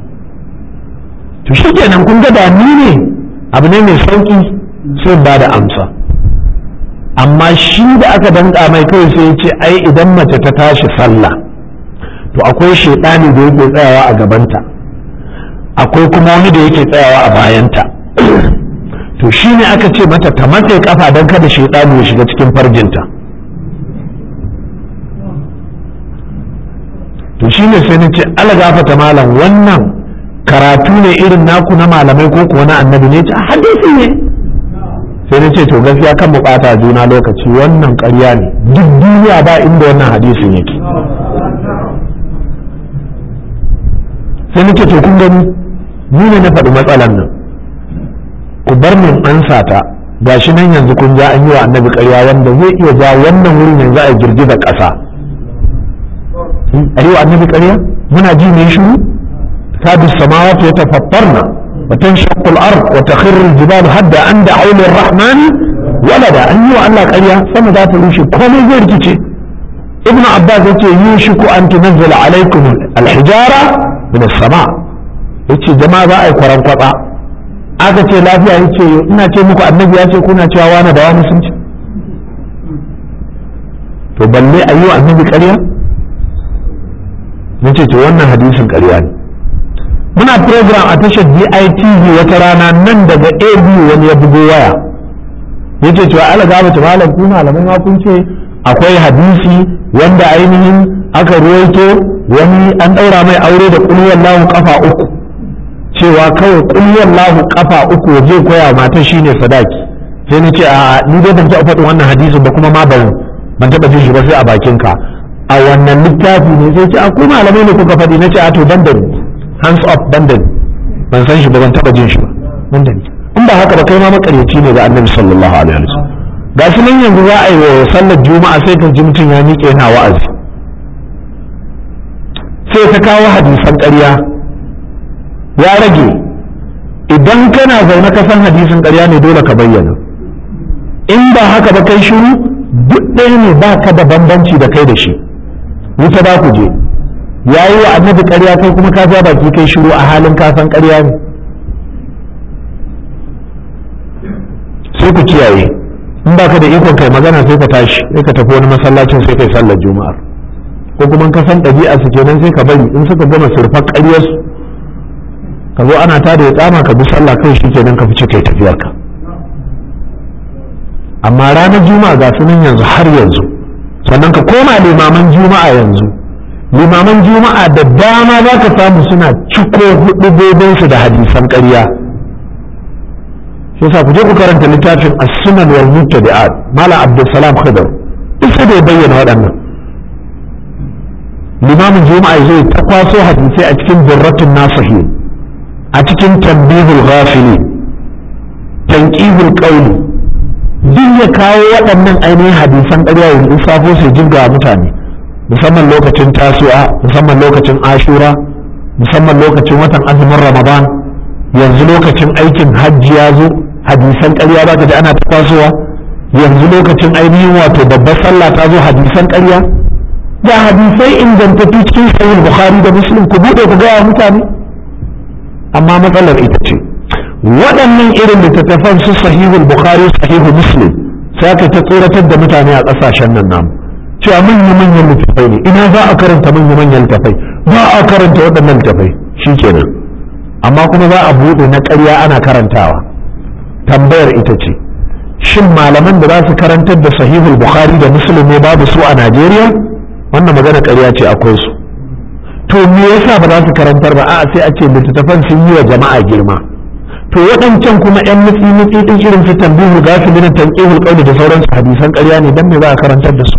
to shi kenan kun ga da ni ne abu ne mai sauki sai ba da amsa amma shi da aka danka mai kawai sai ya ce ai idan mace ta tashi sallah to akwai shaidani da yake tsayawa a gabanta akwai kuma wani da yake tsayawa a bayanta to shi ne aka ce mata ta matse kafa don kada shaidani ya shiga cikin farjinta to shi ne sai na ce algafata malam wannan karatu ne irin naku na malamai ko kuwa na annabi ne ce hadisi ne sai na ce to gaskiya kan mu bata juna lokaci wannan ƙarya ne duk duniya ba inda wannan hadisin yake sai na ce to kun gani ni ne na faɗi matsalan nan ku bar min ansa ta gashi nan yanzu kun ja an yi wa annabi ƙarya wanda zai iya ja wannan wurin yanzu a girgiza ƙasa a yi wa annabi ƙarya muna ji ne shiru تكاد السماوات يتفطرن وتنشق الارض وتخر الجبال هدا ان دعوا للرحمن ولدا ان يو الله قريا سما ذات روشي كومي زي ركيتي ابن عباس يقول يوشك ان تنزل عليكم الحجاره من السماء yace jama'a za a yi kwaran kwatsa aka ce lafiya yace ina ce muku annabi ya ce kuna cewa wani da wani sun ce to balle a yi wa annabi ƙarya nace to wannan hadisin ƙarya ne muna program a tashar DITV wata rana nan daga AB wani ya bugo waya yace cewa ala gaba ta malam ku malaman ma kun ce akwai hadisi wanda ainihin aka ruwaito wani an daura mai aure da kulwar lahu kafa uku cewa kawai kulwar lahu kafa uku waje koya mata shine sadaki sai na ce a ni dai ban taɓa faɗin wannan hadisin ba kuma ma ban ban taɓa jin shi ba sai a bakin ka a wannan littafi ne sai ce a ku malamai ne kuka faɗi na ce a to ban da hands up bandani ban san shi ba ban taba jin shi ba bandani in ba haka ba kai ma makaryaci ne ga annabi sallallahu alaihi wasallam ga shi nan yanzu za a yi wa sallar juma'a sai ka ji mutum ya miƙe yana wa'azi sai ta kawo hadisan ƙarya ya rage idan kana zaune ka san hadisin ƙarya ne dole ka bayyana in ba haka ba kai shiru duk ɗaya ne ba ka da bambanci da kai da shi wuta ba ku je ya yi wa annabi ƙarya kai kuma ka ja baki kai shiru a halin kasan ƙarya ne sai ku kiyaye in baka da ikon kai magana sai ka tashi sai ka tafi wani masallacin sai kai sallar juma'ar ko kuma ka san ɗabi'a su kenan sai ka bari in suka gama surfar ƙaryar su ka zo ana tada ya tsama ka bi sallah kai shi kenan ka fice kai tafiyar ka amma ranar juma'a ga su nan yanzu har yanzu sannan ka koma limaman juma'a yanzu limaman juma'a da dama za ka samu suna ciko hudubobinsu da hadisan ƙarya shi yasa ku je ku karanta littafin as-sunan wal mubtadi'at malam abdulsalam khidr duk da ya bayyana waɗannan limamin juma'a zai ta kwaso hadisai a cikin birratun nasihi a cikin tambihul ghafili tanqihul qawli duk ya kawo waɗannan ainihin hadisan ƙarya ya lissafo su jirga mutane musamman lokacin tasu'a musamman lokacin ashura musamman lokacin watan azumin ramadan yanzu lokacin aikin hajji ya zo hadisan ƙarya ba ka ji ana ta tasowa yanzu lokacin ainihin wato babbar sallah ta zo hadisan ƙarya ga hadisai ingantattu cikin sahih bukhari da muslim ku buɗe ku gaya mutane amma matsalar ita ce waɗannan irin littattafan su sahihul bukhari sahihu muslim sai aka ta tsoratar da mutane a ƙasashen nan namu cewa manya manyan littattafai ne ina za a karanta manya manyan littattafai ba a karanta waɗannan littattafai shikenan amma kuma za a buɗe na ƙarya ana karantawa tambayar ita ce shin malaman da za su karantar da sahihul bukhari da muslim ne babu su a najeriya wannan magana ƙarya ce akwai su to me yasa ba za su karantar ba a'a sai a ce littattafan sun yi wa jama'a girma to waɗancan kuma yan mutsi mutsi din irin su tambihu gafilin tanqihul qawli da sauransu hadisan ƙarya ne dan me za a karantar da su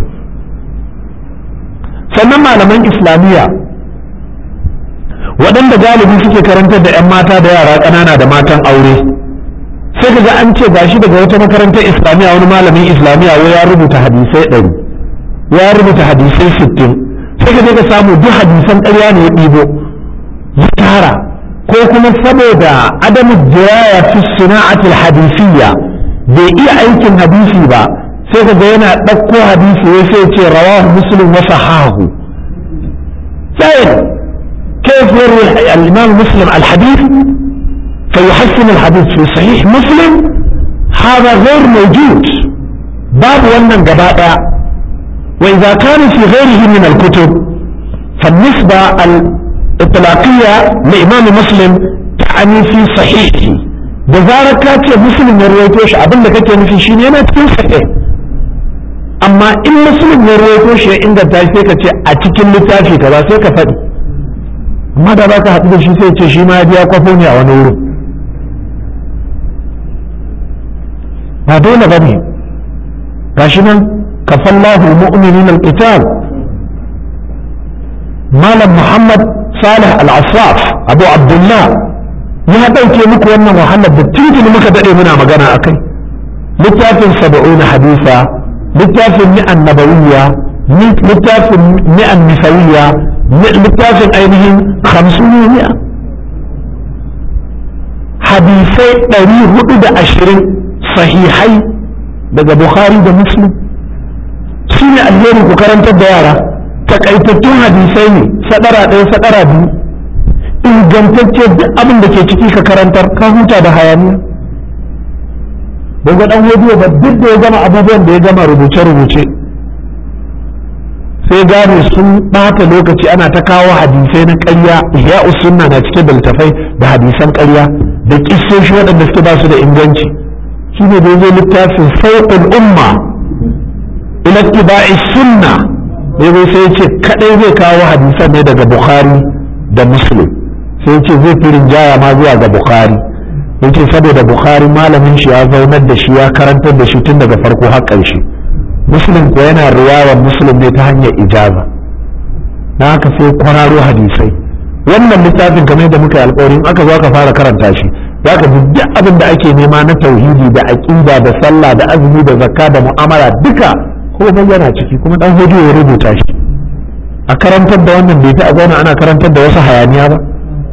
sannan malaman islamiyya waɗanda galibi suke karantar da 'yan mata da yara ƙanana da matan aure sai ka ga an ce gashi daga wata makarantar islamiyya wani malamin islamiyya wai ya rubuta hadisai ɗari ya rubuta hadisai sittin sai ka je ka samu duk hadisan ƙarya ne ya ɗibo ya tara ko kuma saboda adamu jiraya fi sana'atul hadisiyya bai iya aikin hadisi ba sai ka ga yana ɗauko hadisi wai sai ce rawahu muslim wa sahahu sai كيف يروي الإمام مسلم الحديث فيحسن الحديث في صحيح مسلم هذا غير موجود باب ونن جباء وإذا كان في غيره من الكتب فالنسبة الإطلاقية لإمام مسلم تعني في صحيحه بذلك كاتي مسلم يرويتوش أبن لك في شيء أنا تكون صحيح أما إن مسلم يرويتوش عند تايسيك أتكلم لتافي كذا سيك فدي amma da za ka haɗu da shi sai ce shi ma ya biya kwafo ne a wani wurin ba dole ba ne ga shi nan kafallahu mu'minin al-qital malam muhammad salih al-asraf abu abdullah ya ɗauke muku wannan wahalar da tuntuni muka daɗe muna magana a kai littafin saba'un hadisa littafin ni'an nabawiyya littafin ni'an misawiyya littafin ainihin hamsuniya hadisai ɗari hudu da ashirin sahihai daga bukhari da muslim su ne alheri ku karantar da yara takaitattun hadisai ne sadara ɗaya sadara biyu ingantacce duk abin da ke ciki ka karantar ka huta da hayaniya daga ɗan hodiyo ba duk da ya gama abubuwan da ya gama rubuce-rubuce sai gane sun ɓata lokaci ana ta kawo hadisai na ƙarya ihya sunna na cike da littafai da hadisan ƙarya da kissoshi waɗanda suke ba su da inganci shi ne da ya littafin sauƙin umma ila tiba'i sunna ya zo sai ce kaɗai zai kawo hadisan ne daga bukhari da muslim sai ce zai fi rinjaya ma zuwa ga bukhari ya ce saboda bukhari malamin shi ya zaunar da shi ya karantar da shi tun daga farko har ƙarshe muslim ko yana riwayar muslim ne ta hanyar ijaza na haka sai kwararo hadisai wannan littafin kamar da muka yi alƙawarin aka zo aka fara karanta shi za ka ji duk abin da ake nema na tauhidi da aƙida da sallah da azumi da zakka da mu'amala duka komai yana ciki kuma dan hudu ya rubuta shi a karantar da wannan bai ta a zauna ana karantar da wasu hayaniya ba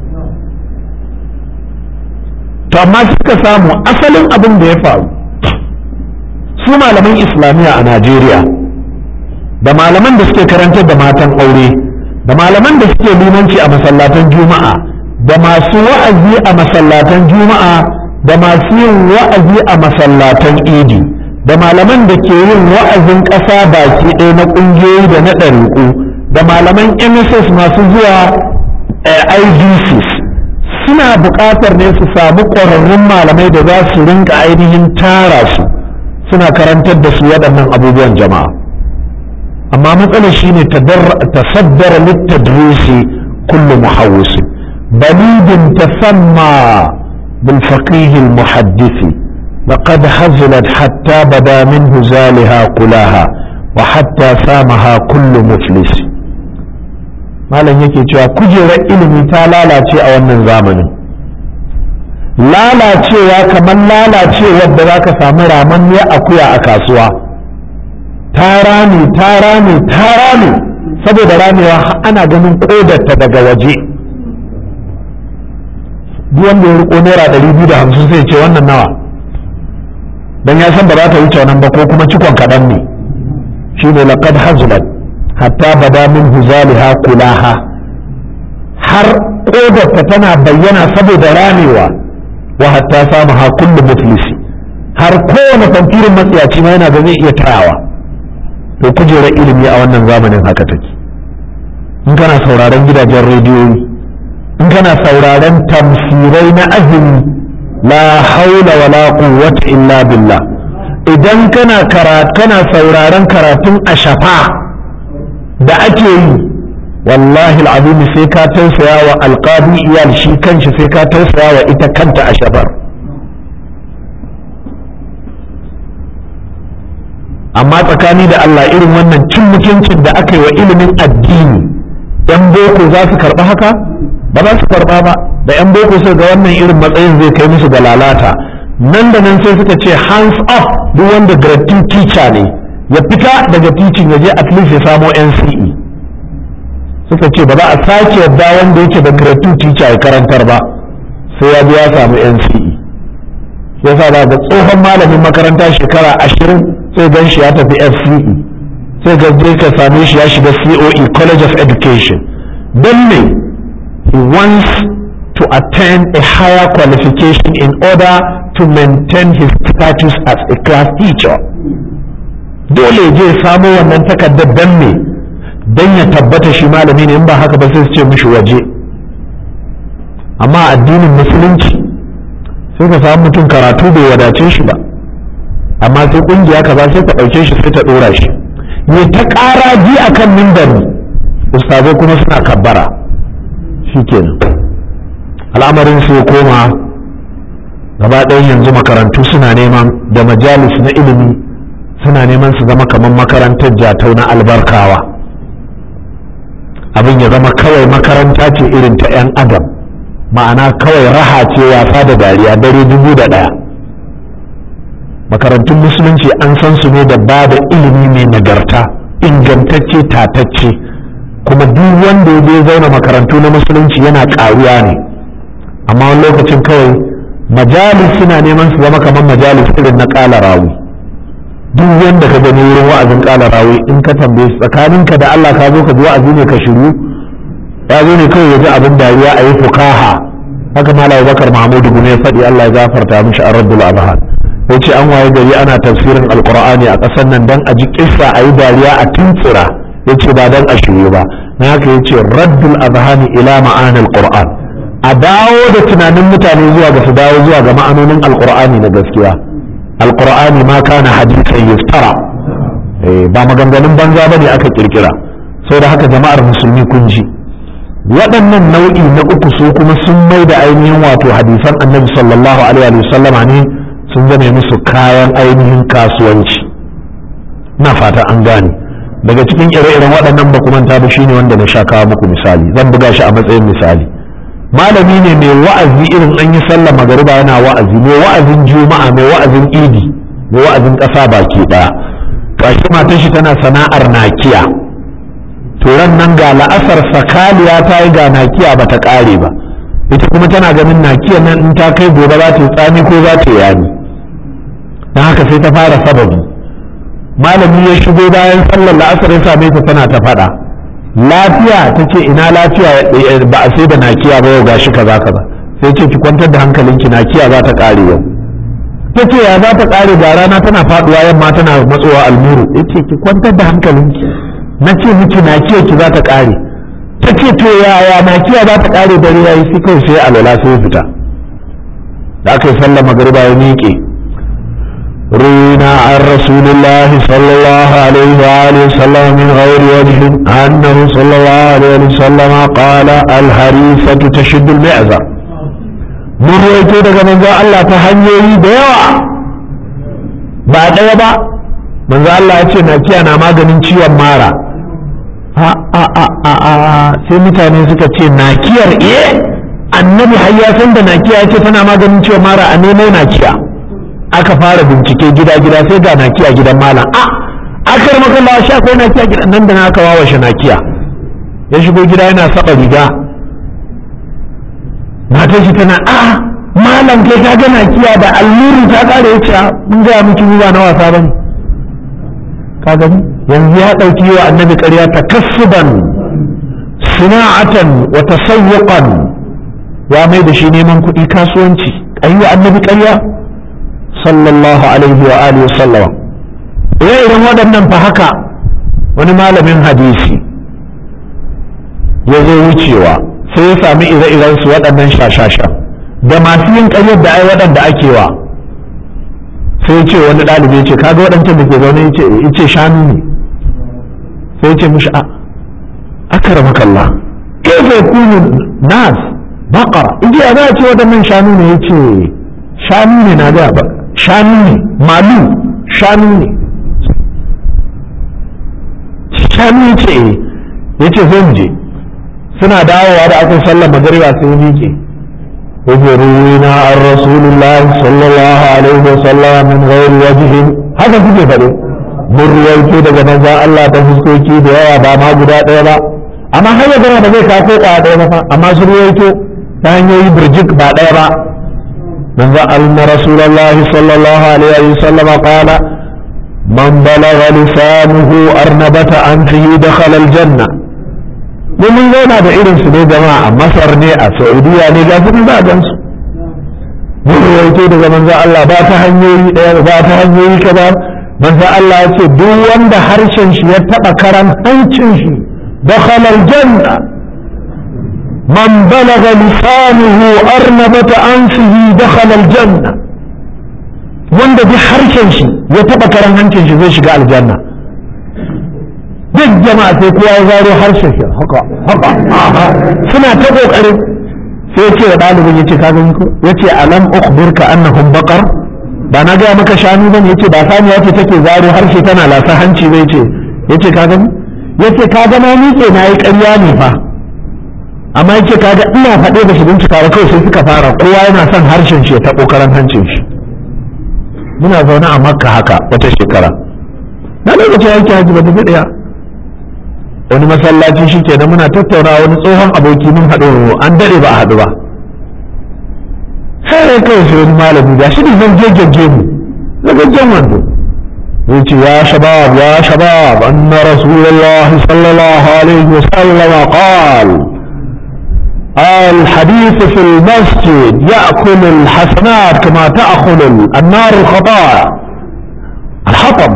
to amma suka samu asalin abin da ya faru su malaman islamiyya a najeriya da malaman da suke karantar da matan aure da malaman da suke limanci a masallatan juma'a da masu wa'azi a masallatan juma'a da masu yin wa'azi a masallatan idi da malaman da ke yin wa'azin ƙasa baki ɗaya na ƙungiyoyi da na ɗariƙu da malaman mss masu zuwa idcs suna buƙatar ne su samu ƙwararrun malamai da za su rinka ainihin tara su suna karantar da su waɗannan abubuwan jama'a amma matsalar shine tasaddara littadrisi kullu muhawwisi balidin tasamma bil faqih al muhaddisi لقد حزلت حتى بدا منه زالها كلاها وحتى سامها كل مفلس malam yake cewa kujerar ilimi ta lalace a wannan zamanin lalacewa kamar lalacewar da za ka samu ramanniyar akuya a kasuwa ta rame ta rame ta rame saboda ramewa ana ganin kodarta daga waje duk wanda ya riko naira ɗari biyu da hamsin sai ce wannan nawa don ya san ba za ta wuce wannan ba ko kuma cikon kaɗan ne shi ne laƙad hazulat hatta bada min huzaliha kulaha har kodarta tana bayyana saboda ramewa wa hatta samu ha kullu muflisi har kowane fantirin matsiyaci ma yana da zai iya tayawa to kujerar ilimi a wannan zamanin haka take in kana sauraron gidajen rediyoyi in kana sauraron tamsirai na azumi la haula wala quwwata illa billah idan kana kana sauraron karatun ashafa da ake yi wallahi al'azim sai ka tausaya wa alqadi iyal shi kanshi sai ka tausaya wa ita kanta ashafar amma tsakani da Allah irin wannan cin mutuncin da aka yi wa ilimin addini yan boko za su karɓa haka ba za su karɓa ba da yan boko sai ga wannan irin matsayin zai kai musu da lalata nan da nan sai suka ce hands up duk wanda grade teacher ne ya fita daga teaching ya je at least ya samo NCE suka ce ba za a sake yadda wanda yake da grade teacher ya karantar ba sai ya bi ya samu NCE yasa ba ga tsohon malamin makaranta shekara ashirin sai gan shi ya tafi FCE sai ga je ka same shi ya shiga COE College of Education don me he wants to attain a higher qualification in order to maintain his status as a class teacher dole je samo wannan takardar don me don ya tabbata shi malami ne in ba haka ba sai su ce mishi waje amma addinin musulunci sai ka samu mutum karatu bai wadace shi ba amma sai kungiya kaza sai ta ɗauke shi sai ta ɗora shi ya ta ƙara ji a kan mimbari ustazai kuma suna kabbara shikenan al'amarin su ya koma gaba ɗayan yanzu makarantu suna neman da majalis na ilimi suna neman su zama kamar makarantar jatau na albarkawa abin ya zama kawai makaranta ce irin ta 'yan adam ma'ana kawai raha ce wasa da dariya dare dubu da ɗaya makarantun musulunci an san su ne da ba da ilimi mai nagarta ingantacce tatacce kuma duk wanda ya je zauna makarantu na musulunci yana ƙaruwa ne amma wani lokacin kawai majalis suna neman su zama kamar majalis irin na ƙala rawi duk wanda ka gani wurin wa'azin ƙala rawi in ka tambaye su tsakaninka da Allah ka zo ka ji wa'azi ne ka shiru ya zo ne kawai ya ji abin dariya a yi fukaha haka malam bakar mahmudu gune ya faɗi Allah ya gafarta mishi a rabbul abhan ya ce an waye gari ana tafsirin alkur'ani a ƙasar nan dan a ji kissa a yi dariya a tuntsira ya ce ba dan a shirye ba na haka ya ce raddul azhani ila ma'anil qur'an a dawo da tunanin mutane zuwa ga su dawo zuwa ga ma'anonin alkur'ani na gaskiya alkur'ani ma kana hadisan yuftara ba maganganun banza bane aka kirkira da haka jama'ar musulmi kun ji waɗannan nau'i na uku su kuma sun mai da ainihin wato hadisan annabi sallallahu alaihi wa sallama ne sun zame musu kayan ainihin kasuwanci na fata an gane daga cikin ire-iren waɗannan ba manta ba shine wanda na sha kawo muku misali zan buga shi a matsayin misali malami ne mai wa'azi irin an yi sallah magariba yana wa'azi mai wa'azin juma'a mai wa'azin idi mai wa'azin ƙasa baki ɗaya gashi matan shi tana sana'ar nakiya turan nan ga la'asar sakaliya ta yi ga nakiya ba ta ƙare ba ita kuma tana ganin nakiya nan in ta kai gobe za ta yi tsami ko za ta yi yami don haka sai ta fara sababi malami ya shigo bayan sallar la'asar ya same ta tana ta faɗa lafiya ta ce ina lafiya ba a sai da nakiya ba yau gashi kaza kaza sai ce ki kwantar da hankalinki nakiya za ta ƙare yau ta ce ya za ta ƙare ga rana tana faɗuwa yamma tana matsowa almuru ya ce ki kwantar da hankalinki na ce miki nakiya ki za ta ƙare ta ce to yaya nakiya za ta ƙare dare yayi sai kawai sai alwala sai fita da aka yi sallar magariba ya miƙe روينا عن رسول الله صلى الله عليه وآله وسلم من غير وجه أنه صلى الله عليه وسلم قال الهريفة تشد المعزر من رويته daga manzo Allah ta hanyoyi da yawa ba ɗaya ba manzo Allah ya ce nakiya na maganin ciwon mara a a a a a sai mutane suka ce nakiyar eh annabi har ya san da nakiya ya ce tana maganin cewa mara a nemo nakiya aka fara bincike gida gida sai ga nakiya gidan malam a akar makalla sha akwai nakiya gidan nan da na aka wawashe nakiya ya shigo gida yana saba riga matar shi tana a malam kai ka ga nakiya da alluri ta kare ya ce mun ga miki ba na wasa bane ka gani yanzu ya ɗauki wa annabi ƙarya takassuban sana'atan wa tasawwuqan ya mai da shi neman kuɗi kasuwanci ayi wa annabi ƙarya sallallahu alaihi wa alihi sallama irin waɗannan fa haka wani malamin hadisi ya zo wucewa sai ya sami ire-iren su waɗannan shashasha da masu yin ƙaryar da ai waɗanda ake wa sai ya ce wani ɗalibi ya ce kaga waɗancan da ke zaune ya ce shanu ne sai ya ce mushi a akramakallah kaifa yakunu nas baqara ijiya za a ce waɗannan shanu ne ya ce shanu ne na ga ba shanu ne malu shanu ne shanu ya ce ya ce zai mu je suna dawowa da aka sallar magariba sai ya miƙe yace ruwina an rasulullahi sallallahu alaihi wa sallam min ghairi wajhin haka kuke faɗo mun ruwaito daga manzon Allah ta fuskoki da yawa ba ma guda ɗaya ba amma har ya gama da zai kawo ƙwaya ɗaya ba fa amma su ruwaito ta hanyoyi birjik ba ɗaya ba manzon Allah rasulullahi sallallahu alaihi wa sallam qala man balagha lisanuhu arnabata anfihi dakhala aljanna mun mun zauna da irin su ne jama'a a masar ne a saudiya ne ga su za a gansu mun rawaito daga manzo Allah ba ta hanyoyi ɗaya ba ta hanyoyi kaza manzo Allah ya ce duk wanda harshen shi ya taba karan hancin shi dakhala aljanna man balaga lisanuhu arnabata anfihi dakhala aljanna wanda duk harshen shi ya taba karan hancin shi zai shiga aljanna duk jama'a sai kowa ya zaro harshen shi haka haka suna ta kokarin sai ce wa ɗalibin yace ka gani ko yace alam ukhbirka annahum baqar ba na gaya maka shanu bane yace ba saniya ce take zaro harshe tana lasa hanci bai ce yace ka gani yace ka ga na miƙe na yi ƙarya ne fa amma yace ka ga ina faɗe da shi bincika ba kawai sai suka fara kowa yana son harshen shi ya taɓo karan hancin shi muna zaune a makka haka wata shekara na lokacin aiki haji ba da ɗaya wani masallaci shi ke muna tattauna wani tsohon aboki mun haɗu an daɗe ba a haɗu ba sai kawai sai wani malami ga shi ne zan gegege mu zagaggen wando zai ce ya shabab ya shabab anna rasulullahi sallallahu alaihi wa sallama qal الحديث في المسجد يأكل الحسنات كما تأكل النار الخطايا الحطب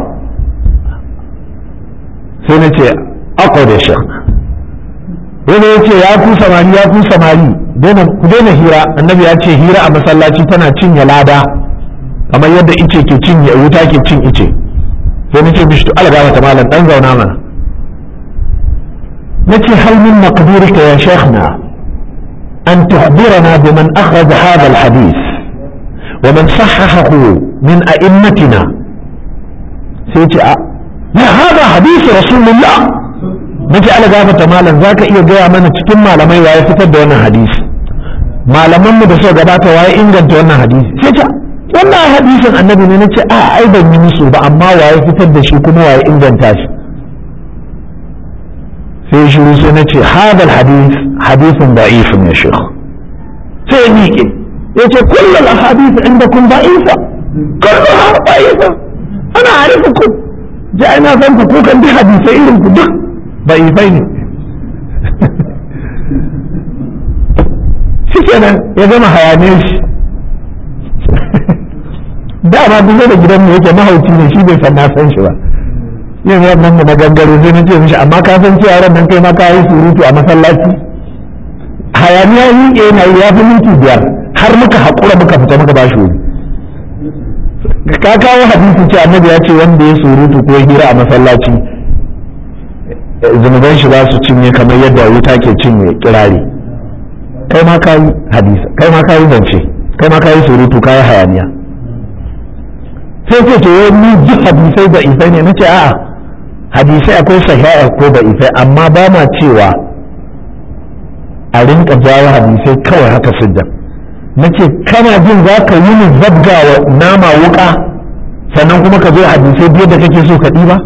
سنتي akwai da shek wani ya ce ya ku samari ya ku samari ku daina hira annabi ya ce hira a masallaci tana cinye lada kamar yadda ice ke cinye wuta ke cin ice sai na ce mishi to ala gama malam dan zauna mana na ce hal min maqdurika ya sheikhna an tuhbirana biman akhraj hadha alhadith wa man sahahahu min a'immatina sai ce a ya hada hadisi rasulullah nake ala gafata malam zaka iya gaya mana cikin malamai waye fitar da wannan hadisi malaman mu da suka gabata waye inganta wannan hadisi sai ta wannan hadisin annabi ne nace a ai ban yi musu ba amma waye fitar da shi kuma waye inganta shi sai shiru sai nace hadal hadis hadisin da'ifun ya shekh sai ya miƙe yace kullu al ahadith indakum da'ifa kulluha da'ifa ana arifukum ja ina san ku kukan bi hadisai irin ku duk ضعيفين shi kenan ya zama hayaniyar shi dama duk da gidan mu yake mahauci ne shi bai san na san shi ba yin wannan mu na gangare sai na ce mishi amma ka san cewa ran nan kai ma ka yi surutu a masallaci hayaniya yi yana yi ya fi minti biyar har muka haƙura muka fita muka bashi wuri ka kawo hadisi ce annabi ya ce wanda ya surutu ko hira a masallaci zunuban shi za su cinye kamar yadda wuta ke cinye kirari kai ma ka yi hadisa kai ma ka yi zance kai ma ka yi surutu ka yi hayaniya sai ce to ni duk hadisai da ifai ne nace a'a hadisai akwai sahiha ko da ifai amma ba ma cewa a rinka jawo hadisai kawai haka siddan nace kana jin za ka yi ni zabga wa nama wuka sannan kuma ka zo hadisai biyar da kake so ka ɗiba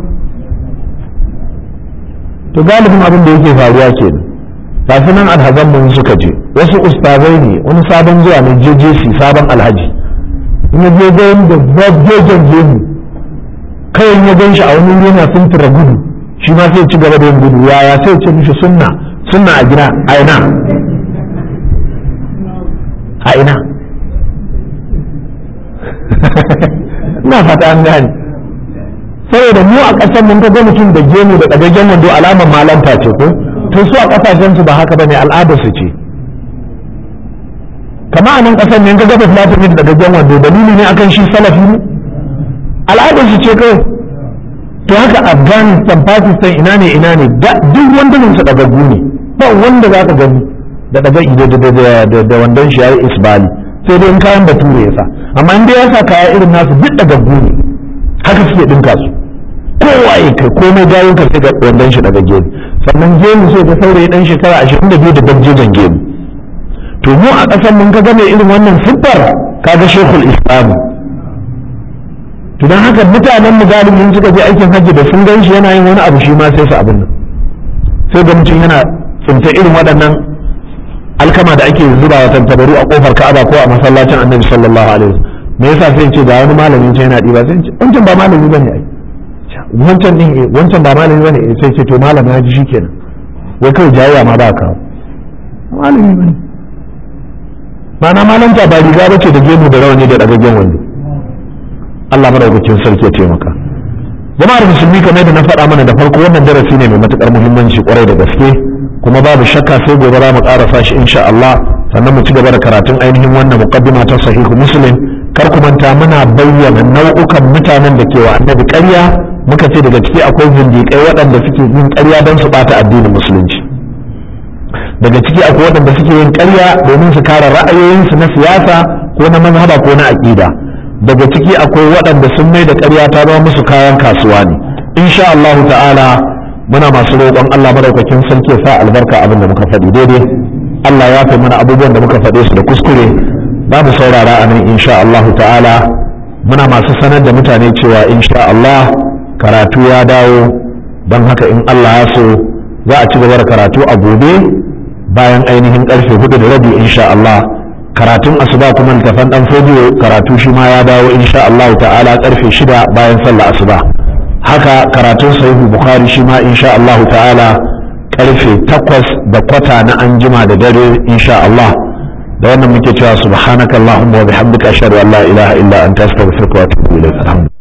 to galibin abin da yake faruwa ke tafi nan alhazan mun suka je wasu ustazai ne wani sabon zuwa ne JJC sabon alhaji in ya je gayin da zabjejen gemu kawai ya gan shi a wani yana fintura gudu shi ma sai ci gaba da yin gudu yaya sai ce mishi sunna sunna a gida a ina a ina ina fata an gane saboda mu a ƙasar mun ga mutum da gemu da ɗagaggen wando alamar malanta ce ko to su a ƙasashen su ba haka bane al'adar su ce kama a nan ƙasar ne ga gaba filatin da ɗagaggen wando dalili ne akan shi salafi ne al'adar su ce kawai to haka afghanistan pakistan ina ne ina ne duk wandunan su ɗagaggu ne ba wanda za ka gani da ɗaga ido da wandon shi ya yi isbali sai dai in kayan bature ya sa amma in dai ya sa kaya irin nasu duk ɗagaggu ne haka suke ɗinka su kowa ya kai komai gayin ka sai ga wandon shi daga gemu sannan gemu sai da saurayi dan shekara ashirin da biyu da dabjejen gemu to mu a ƙasar mun ka game irin wannan siffar kaga shekul islamu to don haka mutanen mu galibin suka je aikin hajji da sun gan shi yana yin wani abu shi ma sai su abin nan sai ga mutum yana tsinta irin waɗannan alkama da ake zuba wa tantabaru a kofar ka'aba ko a masallacin annabi sallallahu alaihi wasallam me yasa sai ce ga wani malamin ce yana ɗiba sai ce wancan ba malami bane ai wancan din wancan ba malami bane sai ce to malam ya ji shikenan wai kawai jayayya ma ba ka malami bane mana malanta ba riga bace da gemu da rawani da dagaggen wando Allah madaukakin sarki ya taimaka jama'ar musulmi kamar da na faɗa mana da farko wannan darasi ne mai matukar muhimmanci kwarai da gaske kuma babu shakka sai gobe za mu ƙarasa shi insha Allah sannan mu ci gaba da karatun ainihin wannan muqaddima ta sahihu muslim kar ku manta muna bayyana nau'ukan mutanen da ke wa annabi ƙarya muka ce daga ciki akwai zindiƙai waɗanda suke yin ƙarya don su ɓata addinin musulunci daga ciki akwai waɗanda suke yin ƙarya domin su kare ra'ayoyinsu na siyasa ko na mazhaba ko na aƙida daga ciki akwai waɗanda sun mai da ƙarya ta zama musu kayan kasuwa ne insha Allah ta'ala muna masu roƙon Allah madaukakin sarki ya sa albarka abin da muka faɗi daidai Allah ya fi mana abubuwan da muka faɗe su da kuskure za mu saurara a nan insha Allah ta'ala muna masu sanar da mutane cewa insha Allah karatu ya dawo don haka in Allah ya so za a ci gaba da karatu a gobe bayan ainihin karfe hudu da rabi insha Allah karatun asuba kuma littafan dan fodiyo karatu shi ma ya dawo insha Allah ta'ala karfe shida bayan sallah asuba haka karatun sahihu bukhari shi ma insha Allah ta'ala karfe takwas da kwata na anjima da dare insha Allah da wannan muke cewa subhanakallahumma wa bihamdika ashhadu an la ilaha illa anta astaghfiruka wa atubu ilaik